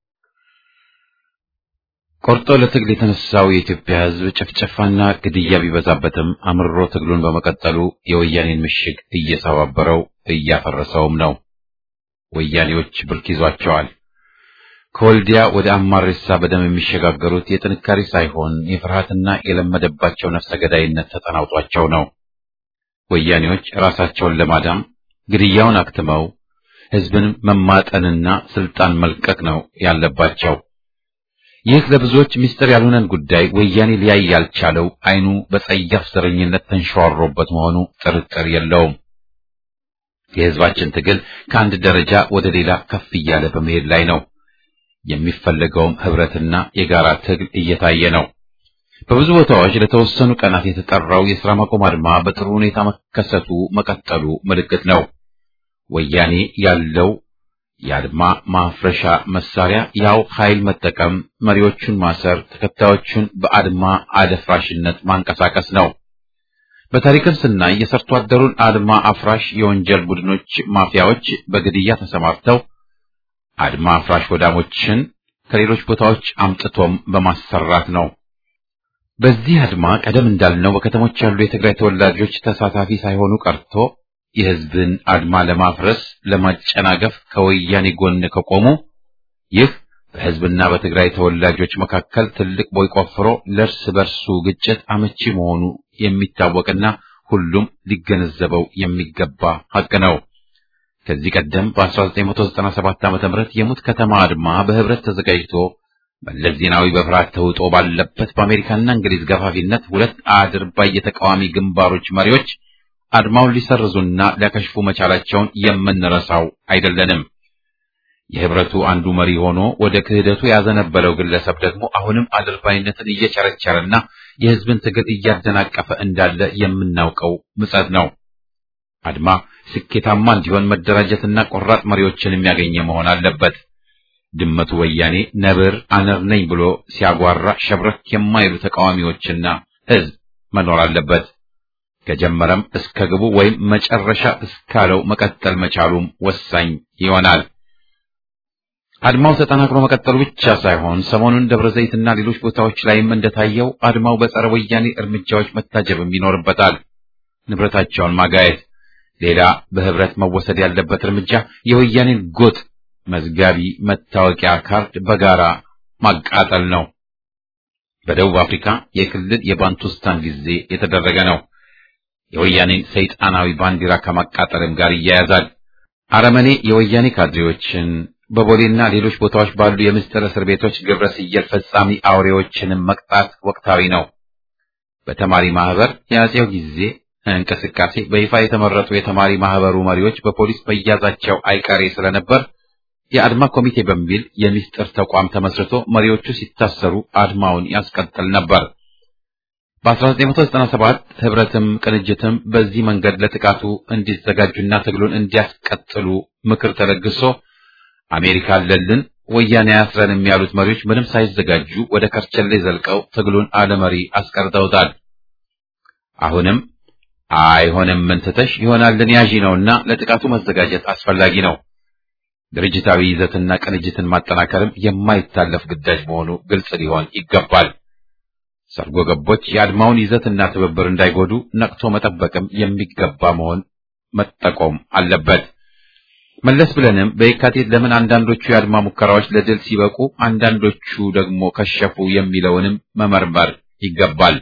ቆርጦ ለትግል የተነሳው የኢትዮጵያ ሕዝብ ጭፍጨፋና ግድያ ቢበዛበትም አምርሮ ትግሉን በመቀጠሉ የወያኔን ምሽግ እየሰባበረው እያፈረሰውም ነው። ወያኔዎች ብርክ ይዟቸዋል። ከወልዲያ ወደ አማሬሳ በደም የሚሸጋገሩት የጥንካሬ ሳይሆን የፍርሃትና የለመደባቸው ነፍሰ ገዳይነት ተጠናውጧቸው ነው። ወያኔዎች ራሳቸውን ለማዳም ግድያውን አክትመው ሕዝብን መማጠንና ስልጣን መልቀቅ ነው ያለባቸው። ይህ ለብዙዎች ምስጢር ያልሆነን ጉዳይ ወያኔ ሊያይ ያልቻለው ዓይኑ በጸያፍ ዘረኝነት ተንሸዋሮበት መሆኑ ጥርጥር የለውም። የሕዝባችን ትግል ከአንድ ደረጃ ወደ ሌላ ከፍ እያለ በመሄድ ላይ ነው። የሚፈለገውም ህብረትና የጋራ ትግል እየታየ ነው። በብዙ ቦታዎች ለተወሰኑ ቀናት የተጠራው የሥራ ማቆም አድማ በጥሩ ሁኔታ መከሰቱ መቀጠሉ ምልክት ነው። ወያኔ ያለው የአድማ ማፍረሻ መሳሪያ ያው ኃይል መጠቀም፣ መሪዎቹን ማሰር፣ ተከታዮቹን በአድማ አደፍራሽነት ማንቀሳቀስ ነው። በታሪክም ስናይ የሰርቶ አደሩን አድማ አፍራሽ የወንጀል ቡድኖች ማፊያዎች በግድያ ተሰማርተው አድማ አፍራሽ ወዳሞችን ከሌሎች ቦታዎች አምጥቶም በማሰራት ነው። በዚህ አድማ ቀደም እንዳልነው በከተሞች ያሉ የትግራይ ተወላጆች ተሳታፊ ሳይሆኑ ቀርቶ የሕዝብን አድማ ለማፍረስ ለማጨናገፍ ከወያኔ ጎን ከቆሙ ይህ በሕዝብና በትግራይ ተወላጆች መካከል ትልቅ ቦይ ቆፍሮ ለእርስ በርሱ ግጭት አመቺ መሆኑ የሚታወቅና ሁሉም ሊገነዘበው የሚገባ ሐቅ ነው። ከዚህ ቀደም በ1997 ዓ.ም የሙት ከተማ አድማ በህብረት ተዘጋጅቶ መለስ ዜናዊ በፍርሃት ተውጦ ባለበት በአሜሪካና እንግሊዝ ገፋፊነት ሁለት አድርባይ የተቃዋሚ ግንባሮች መሪዎች አድማውን ሊሰርዙና ሊያከሽፉ መቻላቸውን የምንረሳው አይደለንም። የህብረቱ አንዱ መሪ ሆኖ ወደ ክህደቱ ያዘነበለው ግለሰብ ደግሞ አሁንም አድርባይነትን እየቸረቸረና የህዝብን ትግል እያደናቀፈ እንዳለ የምናውቀው ምጸት ነው። አድማ ስኬታማ እንዲሆን መደራጀትና ቆራጥ መሪዎችን የሚያገኘ መሆን አለበት። ድመቱ ወያኔ ነብር አነር ነኝ ብሎ ሲያጓራ ሸብረክ የማይሉ ተቃዋሚዎችና ህዝብ መኖር አለበት። ከጀመረም እስከ ግቡ ወይም መጨረሻ እስካለው መቀጠል መቻሉም ወሳኝ ይሆናል። አድማው ተጠናክሮ መቀጠሉ ብቻ ሳይሆን ሰሞኑን ደብረ ዘይትና ሌሎች ቦታዎች ላይም እንደታየው አድማው በጸረ ወያኔ እርምጃዎች መታጀብም ይኖርበታል። ንብረታቸውን ማጋየት። ሌላ በህብረት መወሰድ ያለበት እርምጃ የወያኔን ጎጥ መዝጋቢ መታወቂያ ካርድ በጋራ ማቃጠል ነው። በደቡብ አፍሪካ የክልል የባንቱስታን ጊዜ የተደረገ ነው። የወያኔን ሰይጣናዊ ባንዲራ ከማቃጠልም ጋር ይያያዛል። አረመኔ የወያኔ ካድሬዎችን በቦሌና ሌሎች ቦታዎች ባሉ የምስጢር እስር ቤቶች ግብረ ሰዶም ፈጻሚ አውሬዎችንም መቅጣት ወቅታዊ ነው። በተማሪ ማህበር የአጼው ጊዜ እንቅስቃሴ በይፋ የተመረጡ የተማሪ ማህበሩ መሪዎች በፖሊስ መያዛቸው አይቀሬ ስለነበር የአድማ ኮሚቴ በሚል የምስጢር ተቋም ተመስርቶ መሪዎቹ ሲታሰሩ አድማውን ያስቀጥል ነበር። በ1997 ህብረትም ቅንጅትም በዚህ መንገድ ለጥቃቱ እንዲዘጋጁና ትግሉን እንዲያስቀጥሉ ምክር ተለግሶ አሜሪካ አለልን ወያኔ ያስረን ያሉት መሪዎች ምንም ሳይዘጋጁ ወደ ከርቸሌ ዘልቀው ትግሉን አለመሪ አስቀርተውታል። አሁንም አይሆንም ምን ትተሽ ይሆናልን ያዢ ነውና ለጥቃቱ መዘጋጀት አስፈላጊ ነው። ድርጅታዊ ይዘትና ቅንጅትን ማጠናከርም የማይታለፍ ግዳጅ መሆኑ ግልጽ ሊሆን ይገባል። ሰርጎ ገቦች የአድማውን ይዘትና ትብብር እንዳይጎዱ ነቅቶ መጠበቅም የሚገባ መሆን መጠቆም አለበት። መለስ ብለንም በየካቲት ለምን አንዳንዶቹ የአድማ ሙከራዎች ለድል ሲበቁ አንዳንዶቹ ደግሞ ከሸፉ የሚለውንም መመርመር ይገባል።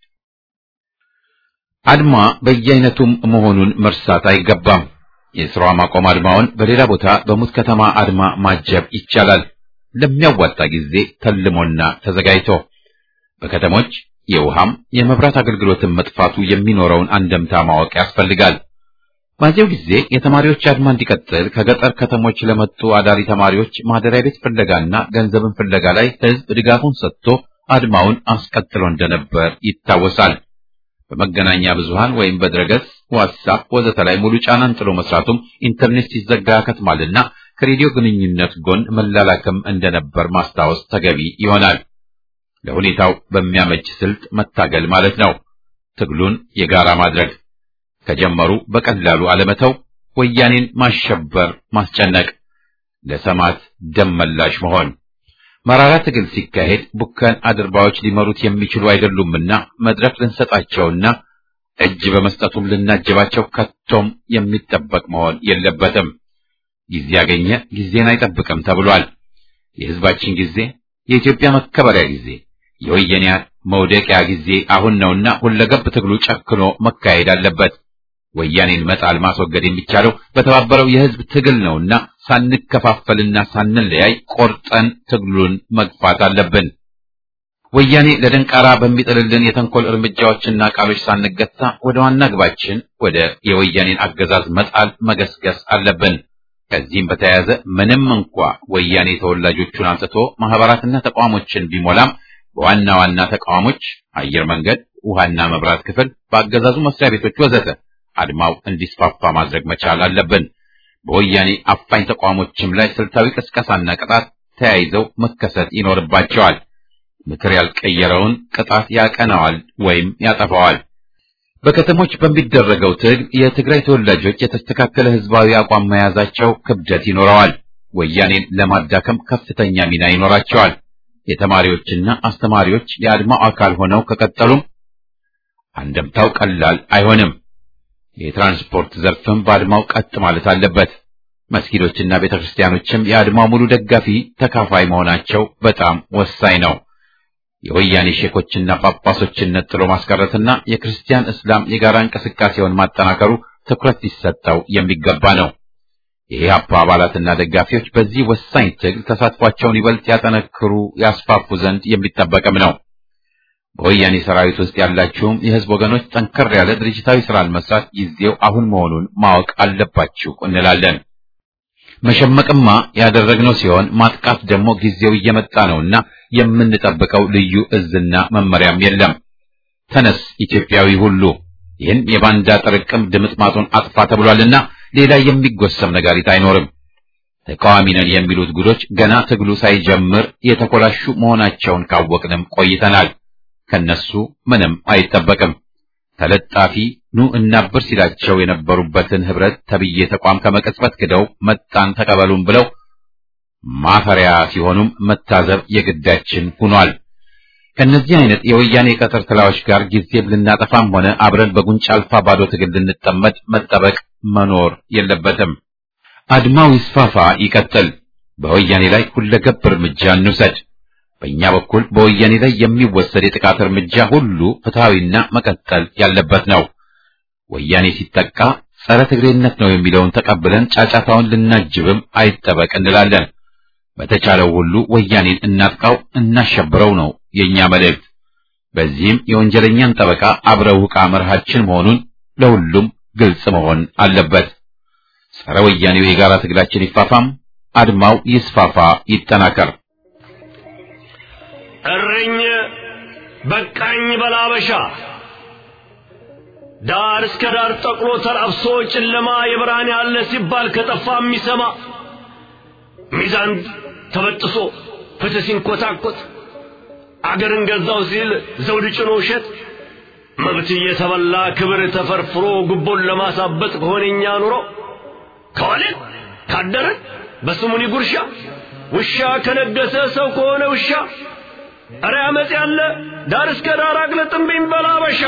አድማ በየአይነቱም መሆኑን መርሳት አይገባም። የስራ ማቆም አድማውን በሌላ ቦታ በሙት ከተማ አድማ ማጀብ ይቻላል። ለሚያዋጣ ጊዜ ተልሞና ተዘጋጅቶ በከተሞች የውሃም የመብራት አገልግሎትን መጥፋቱ የሚኖረውን አንደምታ ማወቅ ያስፈልጋል። በዚያው ጊዜ የተማሪዎች አድማ እንዲቀጥል ከገጠር ከተሞች ለመጡ አዳሪ ተማሪዎች ማደሪያ ቤት ፍለጋና ገንዘብን ፍለጋ ላይ ሕዝብ ድጋፉን ሰጥቶ አድማውን አስቀጥሎ እንደነበር ይታወሳል። በመገናኛ ብዙሃን ወይም በድረገጽ ዋትሳፕ ወዘተ ላይ ሙሉ ጫናን ጥሎ መስራቱም ኢንተርኔት ሲዘጋ ከትማልና ከሬዲዮ ግንኙነት ጎን መላላክም እንደነበር ማስታወስ ተገቢ ይሆናል። ለሁኔታው በሚያመች ስልት መታገል ማለት ነው። ትግሉን የጋራ ማድረግ ከጀመሩ በቀላሉ አለመተው፣ ወያኔን ማሸበር፣ ማስጨነቅ፣ ለሰማት ደም መላሽ መሆን። መራራ ትግል ሲካሄድ ቡከን አድርባዎች ሊመሩት የሚችሉ አይደሉምና መድረክ ልንሰጣቸውና እጅ በመስጠቱም ልናጀባቸው ከቶም የሚጠበቅ መሆን የለበትም። ጊዜ ያገኘ ጊዜን አይጠብቅም ተብሏል። የሕዝባችን ጊዜ፣ የኢትዮጵያ መከበሪያ ጊዜ፣ የወያኔ መውደቂያ ጊዜ አሁን ነውና ሁለገብ ትግሉ ጨክኖ መካሄድ አለበት። ወያኔን መጣል ማስወገድ የሚቻለው በተባበረው የሕዝብ ትግል ነውና ሳንከፋፈልና ሳንለያይ ቆርጠን ትግሉን መግፋት አለብን። ወያኔ ለደንቃራ በሚጥልልን የተንኮል እርምጃዎችና ቃሎች ሳንገታ ወደ ዋና ግባችን ወደ የወያኔን አገዛዝ መጣል መገስገስ አለብን። ከዚህም በተያያዘ ምንም እንኳ ወያኔ ተወላጆቹን አንስቶ ማህበራትና ተቋሞችን ቢሞላም በዋና ዋና ተቋሞች አየር መንገድ፣ ውሃና መብራት ክፍል፣ በአገዛዙ መስሪያ ቤቶች ወዘተ አድማው እንዲስፋፋ ማድረግ መቻል አለብን። በወያኔ አፋኝ ተቋሞችም ላይ ስልታዊ ቅስቀሳና ቅጣት ተያይዘው መከሰት ይኖርባቸዋል። ምክር ያልቀየረውን ቅጣት ያቀናዋል ወይም ያጠፋዋል። በከተሞች በሚደረገው ትግል የትግራይ ተወላጆች የተስተካከለ ህዝባዊ አቋም መያዛቸው ክብደት ይኖረዋል። ወያኔን ለማዳከም ከፍተኛ ሚና ይኖራቸዋል። የተማሪዎችና አስተማሪዎች የአድማው አካል ሆነው ከቀጠሉም አንደምታው ቀላል አይሆንም። የትራንስፖርት ዘርፍም በአድማው ቀጥ ማለት አለበት። መስጊዶችና ቤተክርስቲያኖችም የአድማው ሙሉ ደጋፊ ተካፋይ መሆናቸው በጣም ወሳኝ ነው። የወያኔ ሼኮችና ጳጳሶችን ነጥሎ ማስቀረትና የክርስቲያን እስላም የጋራ እንቅስቃሴውን ማጠናከሩ ትኩረት ሊሰጠው የሚገባ ነው። የኢህአፓ አባላትና ደጋፊዎች በዚህ ወሳኝ ትግል ተሳትፏቸውን ይበልጥ ያጠነክሩ፣ ያስፋፉ ዘንድ የሚጠበቅም ነው። በወያኔ ሰራዊት ውስጥ ያላችሁም የህዝብ ወገኖች ጠንከር ያለ ድርጅታዊ ስራን መስራት ጊዜው አሁን መሆኑን ማወቅ አለባችሁ እንላለን። መሸመቅማ ያደረግነው ሲሆን ማጥቃት ደግሞ ጊዜው እየመጣ ነውና የምንጠብቀው ልዩ እዝና መመሪያም የለም። ተነስ ኢትዮጵያዊ ሁሉ ይህን የባንዳ ጥርቅም ድምጥማጡን አጥፋ ተብሏልና ሌላ የሚጎሰም ነጋሪት አይኖርም። ተቃዋሚ ነን የሚሉት ጉዶች ገና ትግሉ ሳይጀምር የተኮላሹ መሆናቸውን ካወቅንም ቆይተናል። ከነሱ ምንም አይጠበቅም። ተለጣፊ ኑ እናብር ሲላቸው የነበሩበትን ህብረት ተብዬ ተቋም ከመቀጽበት ክደው መጣን ተቀበሉን ብለው ማፈሪያ ሲሆኑም መታዘብ የግዳችን ሆኗል። ከነዚህ አይነት የወያኔ ቀጠር ትላዎች ጋር ጊዜ ልናጠፋም ሆነ አብረን በጉንጫ አልፋ ባዶ ትግል ልንጠመድ መጠበቅ መኖር የለበትም። አድማው ይስፋፋ፣ ይቀጥል። በወያኔ ላይ ሁለገብ እርምጃ እንውሰድ። በእኛ በኩል በወያኔ ላይ የሚወሰድ የጥቃት እርምጃ ሁሉ ፍትሐዊና መቀጠል ያለበት ነው። ወያኔ ሲጠቃ ጸረ ትግሬነት ነው የሚለውን ተቀብለን ጫጫታውን ልናጅብም አይጠበቅ እንላለን። በተቻለው ሁሉ ወያኔን እናጥቃው፣ እናሸብረው ነው የኛ መልእክት። በዚህም የወንጀለኛን ጠበቃ አብረው ዕቃ መርሃችን መሆኑን ለሁሉም ግልጽ መሆን አለበት። ጸረ ወያኔው የጋራ ትግላችን ይፋፋም፣ አድማው ይስፋፋ፣ ይጠናከር። እርኝ በቃኝ በላበሻ ዳር እስከ ዳር ጠቅሎ ተላብሶ ጨለማ የብርሃን ያለ ሲባል ከጠፋ የሚሰማ ሚዛን ተበጥሶ ፍትህ ሲንኮታኮት አገርን ገዛው ሲል ዘውድ ጭኖ ውሸት መብት እየተበላ ክብር ተፈርፍሮ ጉቦን ለማሳበጥ ከሆነኛ ኑሮ ከዋልን ካደረን በስሙኒ ጉርሻ ውሻ ከነገሰ ሰው ከሆነ ውሻ እረ አመፅ ያለ ዳር እስከ ዳር አግለጥምብኝ በላበሻ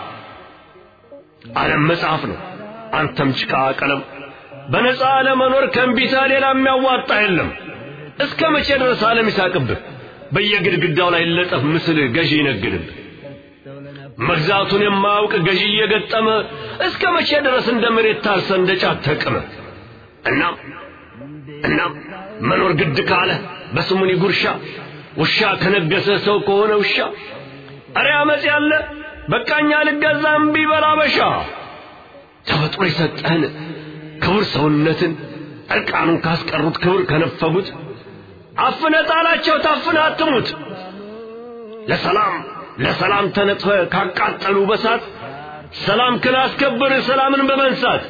ዓለም መጽሐፍ ነው አንተም ጭቃ ቀለም በነፃ ለመኖር ከእምቢታ ሌላ የሚያዋጣ የለም እስከ መቼ ድረስ ዓለም ይሳቅብህ በየግድግዳው ላይ ለጠፍ ምስል ገዢ ይነግድብህ መግዛቱን የማያውቅ ገዢ እየገጠመ እስከ መቼ ድረስ እንደ መሬት ታርሰ እንደ ጫት ተቅመ እናም እናም መኖር ግድ ካለ በስሙኒ ጉርሻ ውሻ ከነገሰ ሰው ከሆነ ውሻ እረ አመፅ ያለ በቃኛ ልገዛ እምቢ በላበሻ ተፈጥሮ የሰጠህን ክቡር ሰውነትን እርቃኑን ካስቀሩት ክብር ከነፈጉት አፍነ ጣላቸው ታፍነ አትሙት ለሰላም ለሰላም ተነጥፈ ካቃጠሉ በሳት ሰላም ክላስከብር ሰላምን በመንሳት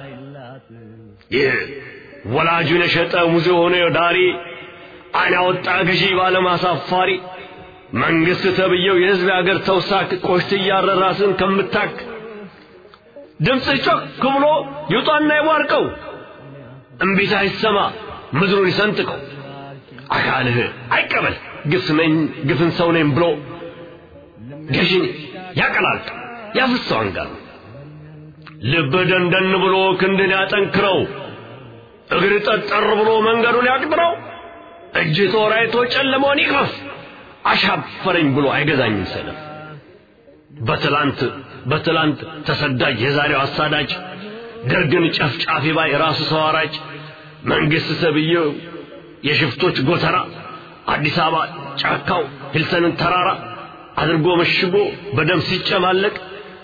ይህ ወላጁን የሸጠ ሙዚ ሆነ ዳሪ አይን ያወጣ ገዢ ባለማሳፋሪ መንግስት ተብየው የህዝብ አገር ተውሳክ ቆሽት እያረ ራስን ከምታክ ድምፅ ጮክ ብሎ ይውጣና ይቧርቀው እምቢታ ይሰማ ምድሩን ይሰንጥቀው አካልህ አይቀበል ግፍ ነኝ ግፍን ሰው ነኝ ብሎ ገዢን ያቀላልጥ ያፍሰው አንጋር ልብ ደንደን ብሎ ክንድን ያጠንክረው እግር ጠጠር ብሎ መንገዱን ያቅጥረው እጅ ጦር አይቶ ጨለመውን ይቅረፍ አሻፈረኝ ብሎ አይገዛኝም ሰነፍ በትላንት በትላንት ተሰዳጅ የዛሬው አሳዳጅ ደርግን ጨፍጫፊ ባይ ራሱ ሰው አራጅ መንግስት ሰብየው የሽፍቶች ጎተራ አዲስ አበባ ጫካው ሂልተንን ተራራ አድርጎ መሽጎ በደም ሲጨማለቅ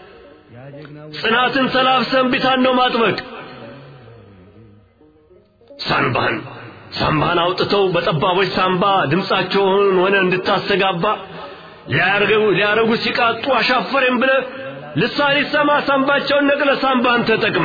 ጽናትን ተላብሰን ቢታን ነው ማጥበቅ ሳንባህን ሳምባህን አውጥተው በጠባቦች ሳምባ ድምፃቸውን ሆነ እንድታስተጋባ ሊያርገው ሊያረጉ ሲቃጡ አሻፈሬም ብለ ልሳን ይሰማ ሳምባቸውን ነቅለ ሳምባህን ተጠቅመ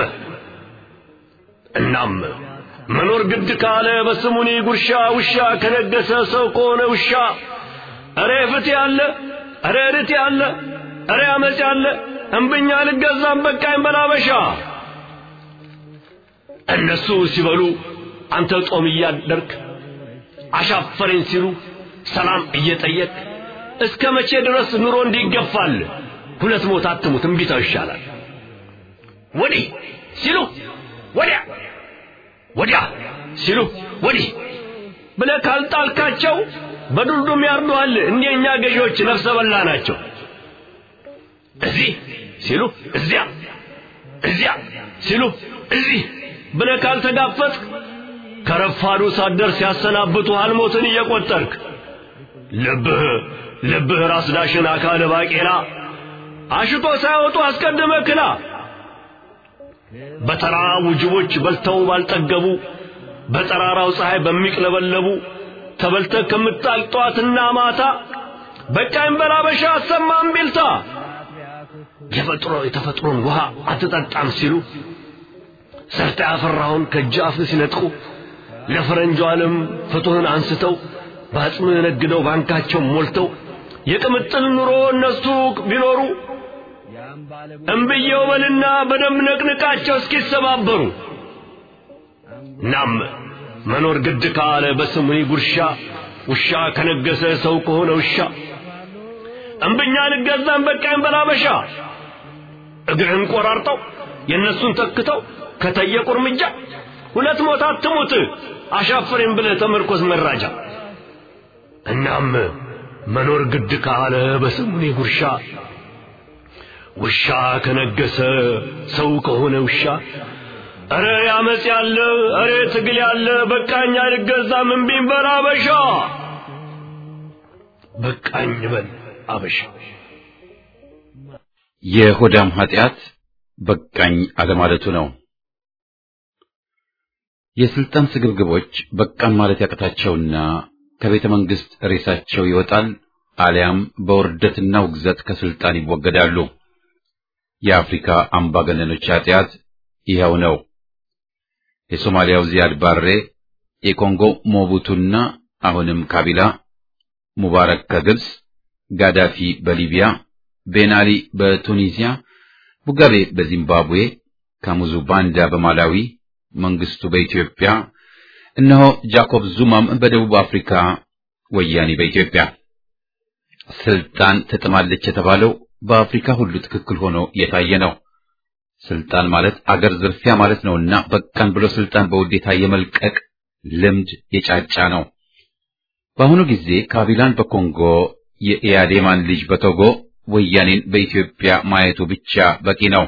እናም መኖር ግድ ካለ በስሙኒ ጉርሻ ውሻ ከነገሰ ሰው ከሆነ ውሻ እሬ ፍት ያለ እሬ ርት ያለ እሬ አመፅ ያለ እምብኛ ልገዛም በቃኝ በላበሻ እነሱ ሲበሉ አንተ ጦም እያደርክ አሻፈረኝ ሲሉ ሰላም እየጠየቅ እስከ መቼ ድረስ ኑሮ እንዲገፋል? ሁለት ሞት አትሙት፣ እምቢታው ይሻላል። ወዲህ ሲሉ ወዲያ፣ ወዲያ ሲሉ ወዲህ ብለህ ካልጣልካቸው በዱልዱም ያርዱሃል። እንደኛ ገዢዎች ነፍሰ በላ ናቸው። እዚህ ሲሉ እዚያ፣ እዚያ ሲሉ እዚህ ብለህ ካልተጋፈጥክ ከረፋዱ ሳትደርስ ያሰናብቱሃል ሞትን እየቆጠርክ ልብህ ልብህ ራስ ዳሽን አካል ባቄላ አሽቶ ሳይወጡ አስቀድመ ክላ በተራ ውጅቦች በልተው ባልጠገቡ በጠራራው ፀሐይ በሚቅለበለቡ ተበልተህ ከምጣል ጠዋትና ማታ በቃኝ በላበሻ አሰማም ቢልታ የፈጥሮ የተፈጥሮን ውሃ አትጠጣም ሲሉ ሰርተ ያፈራውን ከጃፍ ሲነጥቁ ለፈረንጁ ዓለም ፍቱህን አንስተው በአጽም ነግደው ባንካቸው ሞልተው የቅምጥል ኑሮ እነሱ ቢኖሩ እምብየው በልና በደም ነቅንቃቸው እስኪሰባበሩ ናም መኖር ግድ ካለ በስሙኒ ጉርሻ ውሻ ከነገሰ ሰው ከሆነ ውሻ እምብኛ ልገዛን በቃኝ በላበሻ እግርህን ቆራርጠው የእነሱን ተክተው ከጠየቁ እርምጃ ሁለት ሞት አትሙት አሻፈሬን ብለህ ተመርኮዝ መራጃ እናም መኖር ግድ ካለ በስሙኒ ጉርሻ ውሻ ከነገሰ ሰው ከሆነ ውሻ እረ ያመጽ ያለ እረ ትግል ያለ በቃኝ አልገዛም እምቢኝ በል አበሻ በቃኝ በል አበሻ የሆዳም ኃጢአት በቃኝ አለማለቱ ነው። የስልጣን ስግብግቦች በቃን ማለት ያቅታቸውና ከቤተ መንግስት ሬሳቸው ይወጣል አሊያም በውርደትና ውግዘት ከስልጣን ይወገዳሉ። የአፍሪካ አምባገነኖች ኃጢአት ይኸው ነው። የሶማሊያው ዚያድ ባሬ፣ የኮንጎ ሞቡቱና አሁንም ካቢላ፣ ሙባረክ ከግብፅ፣ ጋዳፊ በሊቢያ፣ ቤናሊ በቱኒዚያ፣ ሙጋቤ በዚምባብዌ፣ ካሙዙ ባንዳ በማላዊ፣ መንግስቱ በኢትዮጵያ፣ እነሆ ጃኮብ ዙማም በደቡብ አፍሪካ፣ ወያኔ በኢትዮጵያ። ስልጣን ትጥማለች የተባለው በአፍሪካ ሁሉ ትክክል ሆኖ የታየ ነው። ስልጣን ማለት አገር ዝርፊያ ማለት ነውና በቃን ብሎ ስልጣን በውዴታ የመልቀቅ ልምድ የጫጫ ነው። በአሁኑ ጊዜ ካቢላን በኮንጎ የኢያዴማን ልጅ በቶጎ ወያኔን በኢትዮጵያ ማየቱ ብቻ በቂ ነው።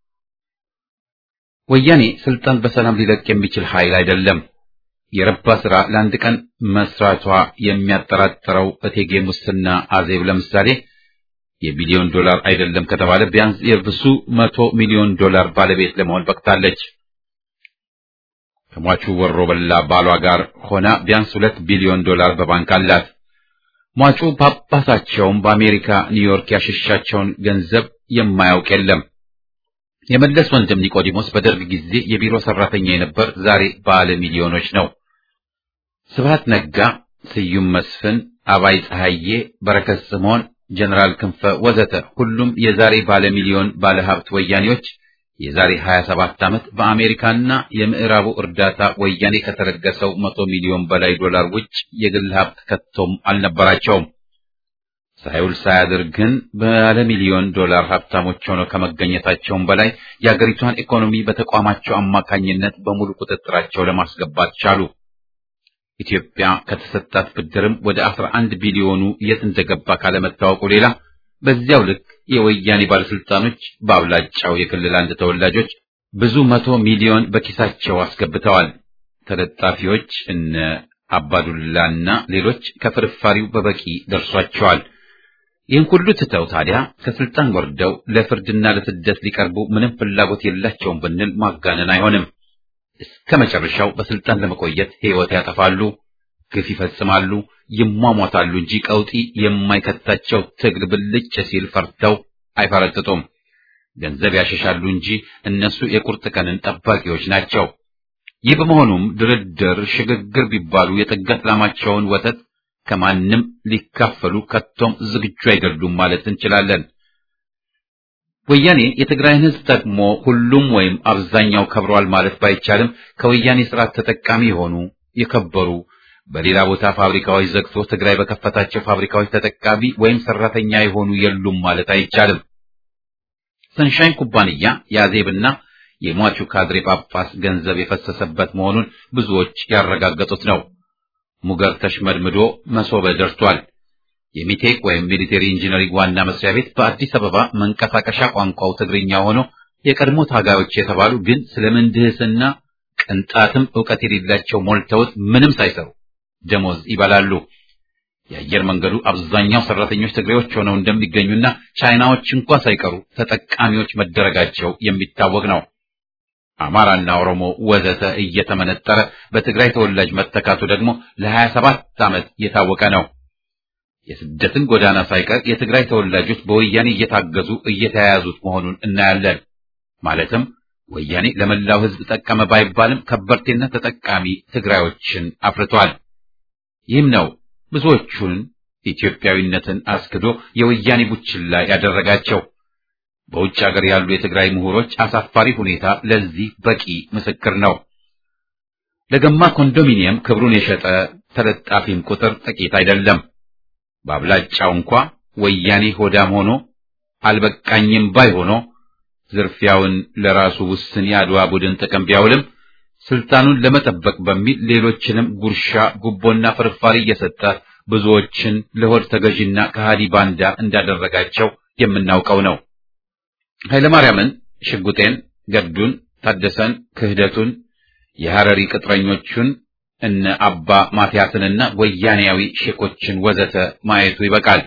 ወያኔ ስልጣን በሰላም ሊለቅ የሚችል ኃይል አይደለም። የረባ ስራ ለአንድ ቀን መስራቷ የሚያጠራጥረው እቴጌ ሙስና አዜብ ለምሳሌ የቢሊዮን ዶላር አይደለም ከተባለ ቢያንስ የብዙ መቶ ሚሊዮን ዶላር ባለቤት ለመሆን በቅታለች። ከሟቹ ወሮ በላ ባሏ ጋር ሆና ቢያንስ ሁለት ቢሊዮን ዶላር በባንክ አላት። ሟቹ ጳጳሳቸውም በአሜሪካ ኒውዮርክ ያሸሻቸውን ገንዘብ የማያውቅ የለም። የመለስ ወንድም ኒቆዲሞስ በደርግ ጊዜ የቢሮ ሰራተኛ የነበር ዛሬ ባለ ሚሊዮኖች ነው። ስብሃት ነጋ፣ ስዩም መስፍን፣ አባይ ፀሐዬ፣ በረከት ስምዖን፣ ጀነራል ክንፈ ወዘተ ሁሉም የዛሬ ባለ ሚሊዮን ባለ ሀብት ወያኔዎች የዛሬ 27 ዓመት በአሜሪካና የምዕራቡ እርዳታ ወያኔ ከተለገሰው መቶ ሚሊዮን በላይ ዶላር ውጭ የግል ሀብት ከቶም አልነበራቸውም። ሳይውል ሳያድር ግን ባለ ሚሊዮን ዶላር ሀብታሞች ሆነው ከመገኘታቸውም በላይ የአገሪቷን ኢኮኖሚ በተቋማቸው አማካኝነት በሙሉ ቁጥጥራቸው ለማስገባት ቻሉ። ኢትዮጵያ ከተሰጣት ብድርም ወደ 11 ቢሊዮኑ የት እንደገባ ካለመታወቁ ሌላ በዚያው ልክ የወያኔ ባለስልጣኖች በአብላጫው የክልል አንድ ተወላጆች ብዙ መቶ ሚሊዮን በኪሳቸው አስገብተዋል። ተለጣፊዎች እነ አባዱላና ሌሎች ከፍርፋሪው በበቂ ደርሷቸዋል። ይህን ሁሉ ትተው ታዲያ ከስልጣን ወርደው ለፍርድና ለስደት ሊቀርቡ ምንም ፍላጎት የላቸውም ብንል ማጋነን አይሆንም። እስከ መጨረሻው በስልጣን ለመቆየት ሕይወት ያጠፋሉ፣ ግፍ ይፈጽማሉ፣ ይሟሟታሉ እንጂ ቀውጢ የማይከታቸው ትግል ብልጭ ሲል ፈርተው አይፈረጥጡም። ገንዘብ ያሸሻሉ እንጂ እነሱ የቁርጥ ቀንን ጠባቂዎች ናቸው። ይህ በመሆኑም ድርድር፣ ሽግግር ቢባሉ የጥገት ላማቸውን ወተት ከማንም ሊካፈሉ ከቶም ዝግጁ አይደሉም ማለት እንችላለን። ወያኔ የትግራይን ህዝብ ጠቅሞ ሁሉም ወይም አብዛኛው ከብሯል ማለት ባይቻልም ከወያኔ ስርዓት ተጠቃሚ የሆኑ የከበሩ በሌላ ቦታ ፋብሪካዎች ዘግቶ ትግራይ በከፈታቸው ፋብሪካዎች ተጠቃሚ ወይም ሰራተኛ የሆኑ የሉም ማለት አይቻልም። ሰንሻይን ኩባንያ የአዜብና የሟቹ ካድሬ ጳጳስ ገንዘብ የፈሰሰበት መሆኑን ብዙዎች ያረጋገጡት ነው። ሙገር ተሽመድምዶ መሶበ ደርቷል። የሚቴክ ወይም ሚሊቴሪ ኢንጂነሪንግ ዋና መስሪያ ቤት በአዲስ አበባ መንቀሳቀሻ ቋንቋው ትግርኛ ሆኖ የቀድሞ ታጋዮች የተባሉ ግን ስለ ምህንድስና ቅንጣትም ዕውቀት የሌላቸው ሞልተውት ምንም ሳይሰሩ ደሞዝ ይበላሉ። የአየር መንገዱ አብዛኛው ሰራተኞች ትግሬዎች ሆነው እንደሚገኙና ቻይናዎች እንኳ ሳይቀሩ ተጠቃሚዎች መደረጋቸው የሚታወቅ ነው። አማራና ኦሮሞ ወዘተ እየተመነጠረ በትግራይ ተወላጅ መተካቱ ደግሞ ለሀያ ሰባት ዓመት የታወቀ ነው። የስደትን ጎዳና ሳይቀር የትግራይ ተወላጆች በወያኔ እየታገዙ እየተያያዙት መሆኑን እናያለን። ማለትም ወያኔ ለመላው ሕዝብ ጠቀመ ባይባልም ከበርቴና ተጠቃሚ ትግራዮችን አፍርቷል። ይህም ነው ብዙዎቹን ኢትዮጵያዊነትን አስክዶ የወያኔ ቡችላ ያደረጋቸው። በውጭ ሀገር ያሉ የትግራይ ምሁሮች አሳፋሪ ሁኔታ ለዚህ በቂ ምስክር ነው። ለገማ ኮንዶሚኒየም ክብሩን የሸጠ ተለጣፊም ቁጥር ጥቂት አይደለም። በአብላጫው እንኳ ወያኔ ሆዳም ሆኖ አልበቃኝም ባይ ሆኖ ዝርፊያውን ለራሱ ውስን የአድዋ ቡድን ጥቅም ቢያውልም ስልጣኑን ለመጠበቅ በሚል ሌሎችንም ጉርሻ፣ ጉቦና ፍርፋሪ እየሰጠ ብዙዎችን ለሆድ ተገዥና ከሃዲ ባንዳ እንዳደረጋቸው የምናውቀው ነው። ኃይለማርያምን፣ ሽጉጤን፣ ገዱን፣ ታደሰን፣ ክህደቱን፣ የሐረሪ ቅጥረኞቹን እነ አባ ማትያስንና ወያኔያዊ ሼኮችን ወዘተ ማየቱ ይበቃል።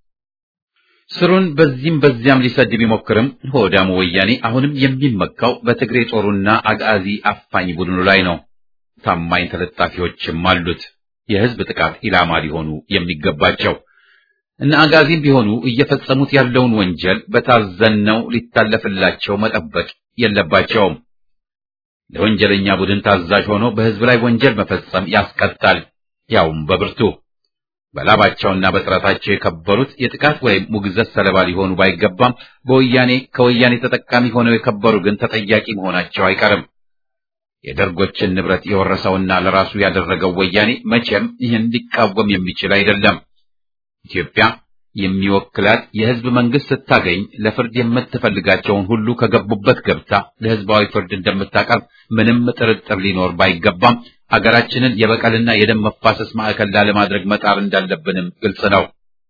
ስሩን በዚህም በዚያም ሊሰድ ቢሞክርም ሆዳሙ ወያኔ አሁንም የሚመካው በትግሬ ጦሩና አጋዚ አፋኝ ቡድኑ ላይ ነው። ታማኝ ተለጣፊዎችም አሉት፣ የህዝብ ጥቃት ኢላማ ሊሆኑ የሚገባቸው እነ አጋዚም ቢሆኑ እየፈጸሙት ያለውን ወንጀል በታዘነው ሊታለፍላቸው መጠበቅ የለባቸውም። ለወንጀለኛ ቡድን ታዛዥ ሆኖ በህዝብ ላይ ወንጀል መፈጸም ያስቀጣል፣ ያውም በብርቱ። በላባቸውና በጥረታቸው የከበሩት የጥቃት ወይም ሙግዘት ሰለባ ሊሆኑ ባይገባም በወያኔ ከወያኔ ተጠቃሚ ሆነው የከበሩ ግን ተጠያቂ መሆናቸው አይቀርም። የደርጎችን ንብረት የወረሰውና ለራሱ ያደረገው ወያኔ መቼም ይህን ሊቃወም የሚችል አይደለም። ኢትዮጵያ የሚወክላት የህዝብ መንግስት ስታገኝ ለፍርድ የምትፈልጋቸውን ሁሉ ከገቡበት ገብታ ለህዝባዊ ፍርድ እንደምታቀርብ ምንም ጥርጥር ሊኖር ባይገባም አገራችንን የበቀልና የደም መፋሰስ ማዕከል ላለማድረግ መጣር እንዳለብንም ግልጽ ነው።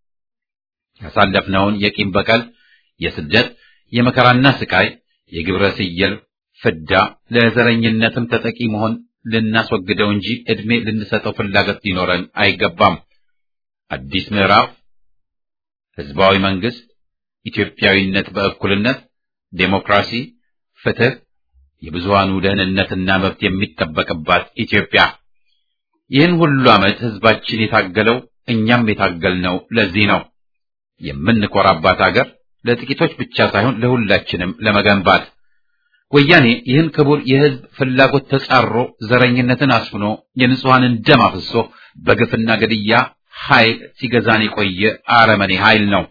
ያሳለፍነውን የቂም በቀል፣ የስደት፣ የመከራና ስቃይ፣ የግብረ ስየል ፍዳ ለዘረኝነትም ተጠቂ መሆን ልናስወግደው እንጂ ዕድሜ ልንሰጠው ፍላጎት ሊኖረን አይገባም። አዲስ ምዕራፍ ህዝባዊ መንግስት፣ ኢትዮጵያዊነት በእኩልነት፣ ዴሞክራሲ፣ ፍትህ፣ የብዙሃኑ ደህንነትና መብት የሚጠበቅባት ኢትዮጵያ። ይህን ሁሉ ዓመት ህዝባችን የታገለው እኛም የታገልነው ለዚህ ነው። የምንኮራባት አገር ለጥቂቶች ብቻ ሳይሆን ለሁላችንም ለመገንባት ወያኔ ይህን ክቡር የህዝብ ፍላጎት ተጻሮ ዘረኝነትን አስፍኖ የንጹሐንን ደም አፍሶ በግፍና ገድያ ኃይል ሲገዛን የቆየ አረመኔ ኃይል ነው።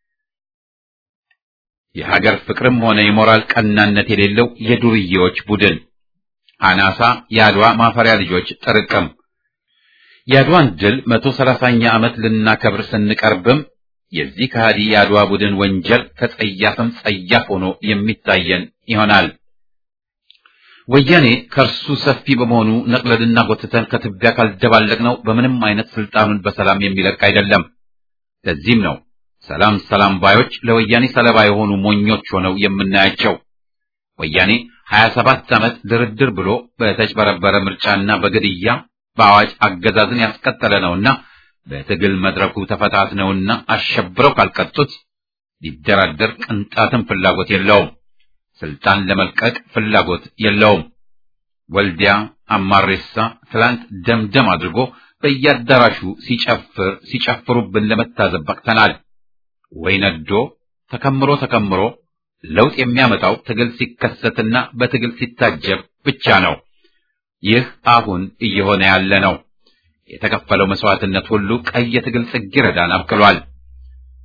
የሀገር ፍቅርም ሆነ የሞራል ቀናነት የሌለው የዱርዬዎች ቡድን አናሳ የአድዋ ማፈሪያ ልጆች ጥርቅም። የአድዋን ድል መቶ ሰላሳኛ ዓመት ልናከብር ስንቀርብም የዚህ ከሃዲ የአድዋ ቡድን ወንጀል ከጸያፍም ጸያፍ ሆኖ የሚታየን ይሆናል። ወያኔ ከእርሱ ሰፊ በመሆኑ ነቅለልና ጎትተን ከትቢያ ካልደባለቅነው በምንም አይነት ስልጣኑን በሰላም የሚለቅ አይደለም። ለዚህም ነው ሰላም ሰላም ባዮች ለወያኔ ሰለባ የሆኑ ሞኞች ሆነው የምናያቸው። ወያኔ ሀያ ሰባት ዓመት ድርድር ብሎ በተጭበረበረ ምርጫና በግድያ በአዋጅ አገዛዝን ያስቀጠለ ነውና በትግል መድረኩ ተፈታትነውና አሸብረው ካልቀጡት ሊደራደር ቅንጣትም ፍላጎት የለውም። ስልጣን ለመልቀቅ ፍላጎት የለውም። ወልዲያ አማሬሳ ትላንት ደምደም አድርጎ በየአዳራሹ ሲጨፍር ሲጨፍሩብን ለመታዘብ በቅተናል። ወይ ነዶ ተከምሮ ተከምሮ ለውጥ የሚያመጣው ትግል ሲከሰትና በትግል ሲታጀብ ብቻ ነው። ይህ አሁን እየሆነ ያለ ነው። የተከፈለው መስዋዕትነት ሁሉ ቀይ የትግል ጽጌረዳን አብቅሏል።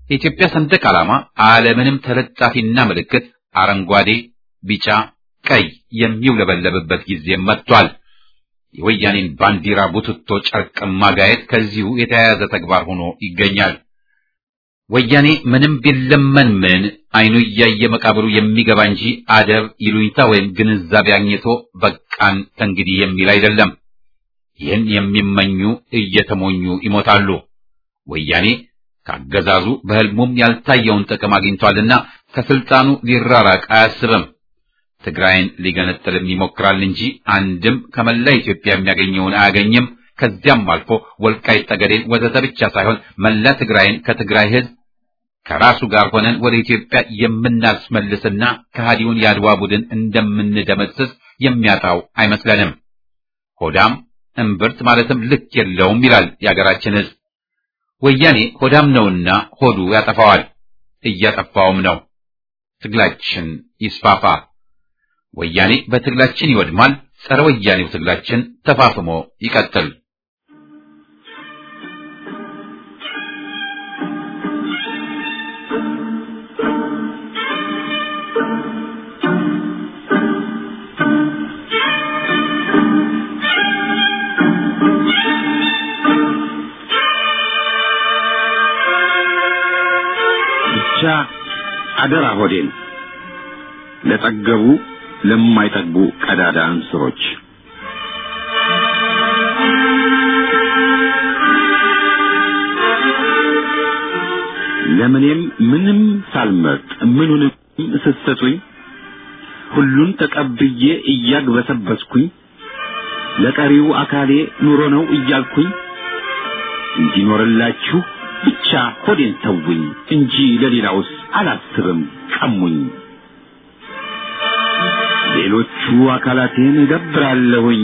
የኢትዮጵያ ሰንደቅ ዓላማ አለምንም ተለጣፊና ምልክት አረንጓዴ፣ ቢጫ፣ ቀይ የሚውለበለብበት ጊዜ መጥቷል። የወያኔን ባንዲራ ቡትቶ ጨርቅ ማጋየት ከዚሁ የተያያዘ ተግባር ሆኖ ይገኛል። ወያኔ ምንም ቢለመን ምን አይኑ እያየ መቃብሩ የሚገባ እንጂ አደብ ይሉኝታ ወይም ግንዛቤ አግኝቶ በቃን ከእንግዲህ የሚል አይደለም። ይህን የሚመኙ እየተሞኙ ይሞታሉ። ወያኔ ካገዛዙ በሕልሙም ያልታየውን ጥቅም አግኝቷልና ከስልጣኑ ሊራራቅ አያስብም። ትግራይን ሊገነጥልም ይሞክራል እንጂ አንድም ከመላ ኢትዮጵያ የሚያገኘውን አያገኝም። ከዚያም አልፎ ወልቃይት ጠገዴን ወዘተ ብቻ ሳይሆን መላ ትግራይን ከትግራይ ሕዝብ ከራሱ ጋር ሆነን ወደ ኢትዮጵያ የምናስመልስና ከሃዲውን የአድዋ ቡድን እንደምንደመስስ የሚያጣው አይመስለንም። ሆዳም እምብርት ማለትም ልክ የለውም ይላል የአገራችን ሕዝብ። ወያኔ ሆዳም ነውና ሆዱ ያጠፋዋል፣ እያጠፋውም ነው። ትግላችን ይስፋፋ። ወያኔ በትግላችን ይወድማል። ጸረ ወያኔው ትግላችን ተፋፍሞ ይቀጥል። ብቻ አደራ ሆዴን ለጠገቡ ለማይጠግቡ ቀዳዳ እንስሮች ለምኔም ምንም ሳልመርጥ ምኑንም ስትሰጡኝ ሁሉን ተቀብዬ እያግበሰበስኩኝ ለቀሪው አካሌ ኑሮ ነው እያልኩኝ እንዲኖርላችሁ ብቻ ሆዴን ተውኝ እንጂ ለሌላውስ አላስብም ቀሙኝ። ሌሎቹ አካላቴን እገብራለሁኝ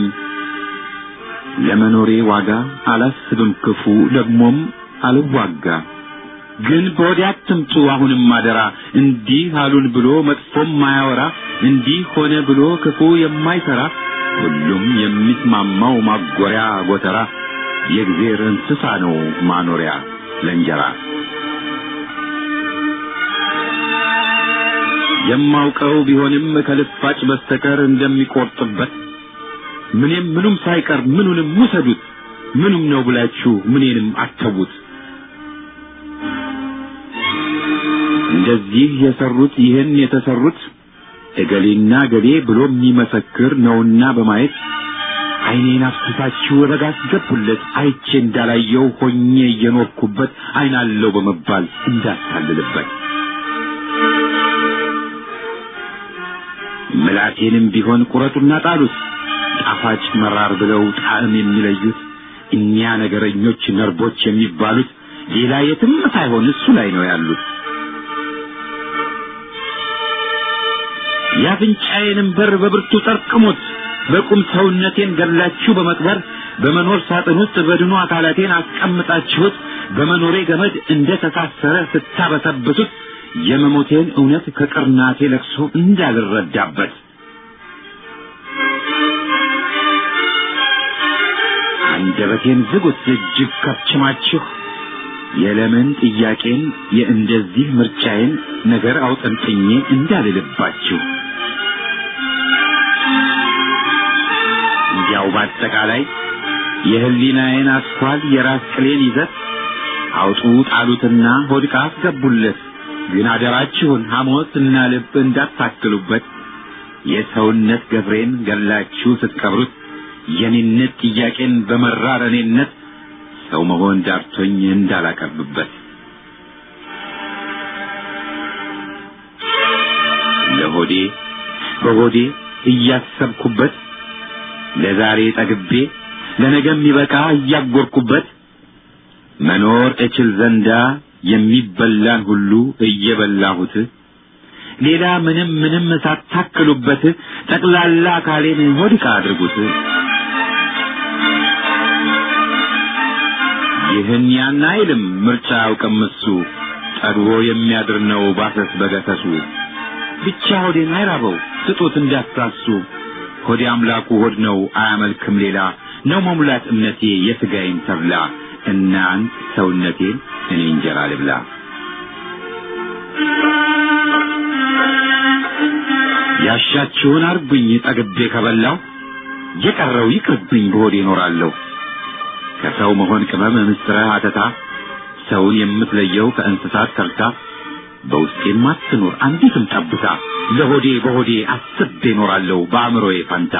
ለመኖሬ ዋጋ አላስብም ክፉ ደግሞም አልዋጋ። ግን በወዲያ አትምጡ አሁንም አደራ እንዲህ አሉን ብሎ መጥፎም ማያወራ እንዲህ ሆነ ብሎ ክፉ የማይሰራ ሁሉም የሚስማማው ማጎሪያ ጎተራ የእግዜር እንስሳ ነው ማኖሪያ ለእንጀራ የማውቀው ቢሆንም ከልፋጭ በስተቀር እንደሚቆርጥበት ምንም ምኑም ሳይቀር ምኑንም ውሰዱት ምኑም ነው ብላችሁ ምኔንም አተዉት። እንደዚህ የሰሩት ይህን የተሰሩት እገሌና ገሌ ብሎ የሚመሰክር ነውና በማየት ዓይኔን አፍስሳችሁ ረጋ አስገቡለት አይቼ እንዳላየው ሆኜ እየኖርኩበት ዓይን አለው በመባል እንዳታልልበት ምላቴንም ቢሆን ቁረጡና ጣሉት ጣፋጭ መራር ብለው ጣዕም የሚለዩት እኒያ ነገረኞች ነርቦች የሚባሉት ሌላ የትም ሳይሆን እሱ ላይ ነው ያሉት። የአፍንጫዬንም በር በብርቱ ጠርቅሙት በቁም ሰውነቴን ገላችሁ በመቅበር በመኖር ሳጥን ውስጥ በድኑ አካላቴን አስቀምጣችሁት በመኖሬ ገመድ እንደ ተሳሰረ ስታበሰብሱት የመሞቴን እውነት ከቅርናቴ ለቅሶ እንዳልረዳበት አንደበቴን ዝጉት እጅግ ከብችማችሁ የለምን ጥያቄን የእንደዚህ ምርጫዬን ነገር አውጠንጥኜ እንዳልልባችሁ እንዲያው በአጠቃላይ የህሊናዬን አስኳል የራስ ቅሌን ይዘት አውጡ ጣሉትና ሆድቃ አስገቡለት። ግን አደራችሁን ሐሞት እና ልብ እንዳታክሉበት። የሰውነት ገብሬን ገላችሁ ስትቀብሩት የኔነት ጥያቄን በመራር እኔነት ሰው መሆን ዳርቶኝ እንዳላቀርብበት ለሆዴ በሆዴ እያሰብኩበት ለዛሬ ጠግቤ ለነገ የሚበቃ እያጎርኩበት መኖር እችል ዘንዳ የሚበላን ሁሉ እየበላሁት ሌላ ምንም ምንም ሳታክሉበት ጠቅላላ አካሌን ሆድቃ አድርጉት። ይህን ያን አይልም ምርጫ አያውቅም እሱ ጠግቦ የሚያድር ነው ባሰስ በገሰሱ ብቻ ሆዴን አይራበው ስጡት እንዳትሳሱ ሆዴ አምላኩ ሆድ ነው አያመልክም ሌላ ነው መሙላት እምነቴ የሥጋዬን ተብላ እናንት ሰውነቴን እኔ እንጀራ ልብላ ያሻችሁን አርጉኝ ጠግቤ ከበላው የቀረው ይቅርብኝ በሆዴ እኖራለሁ። ከሰው መሆን ቅመም ምስጥረ አተታ ሰውን የምትለየው ከእንስሳት ተርታ በውስጤም አትኑር አንዲትም ጠብታ ለሆዴ በሆዴ አስቤ እኖራለሁ በአእምሮዬ ፈንታ።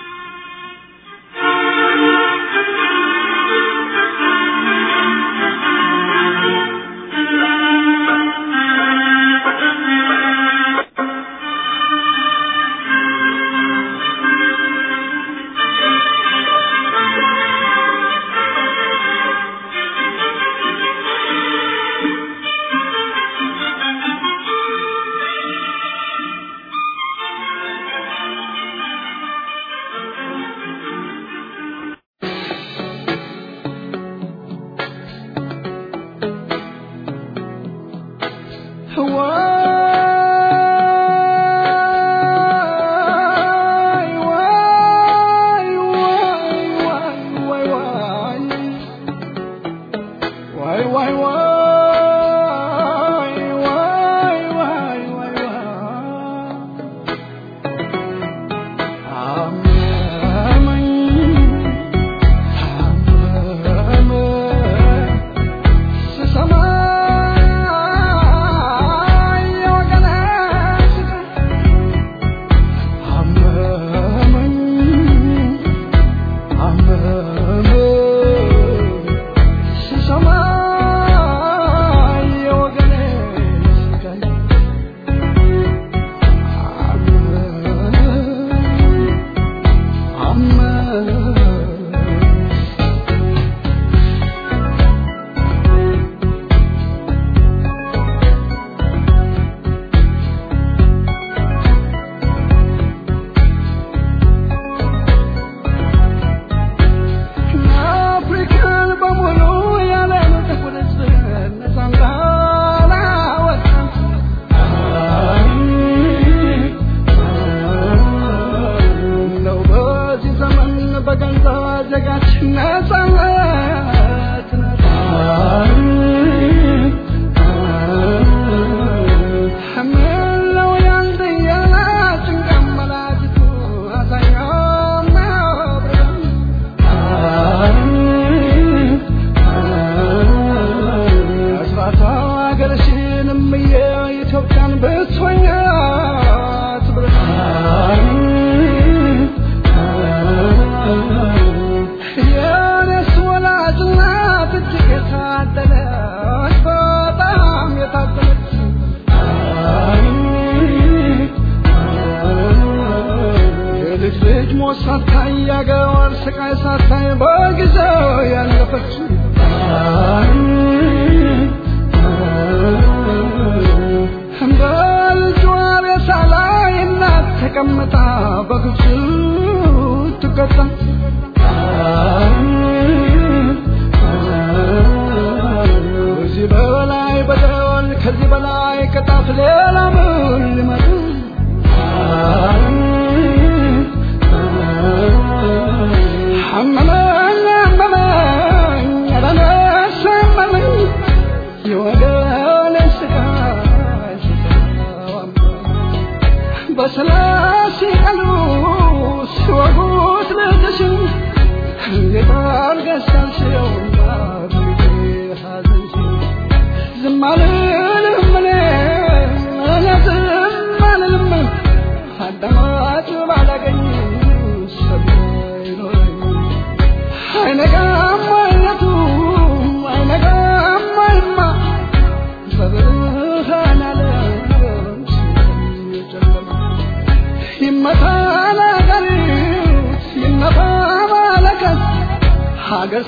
ሀገር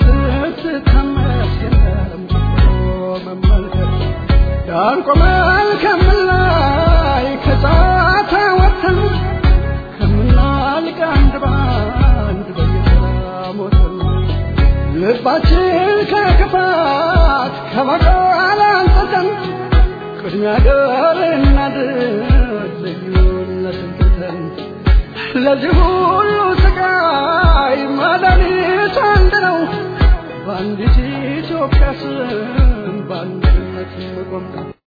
ስትታመስ የለም መመልከት ዳር ቆመን ከምላይ ከጫታ ወጥተን ከምናልቅ አንድ ባንድ በየተራ ሞተን ልባችን ከክፋት ከበቀል አንጽተን ቅድሚያ ገር እናድር ልዩነትን ትተን ለዚህ ሁሉ ስቃይ መድኃኒት አንድ ነው በአንዲት ኢትዮጵያ ስም በአንድነት መቆም ነው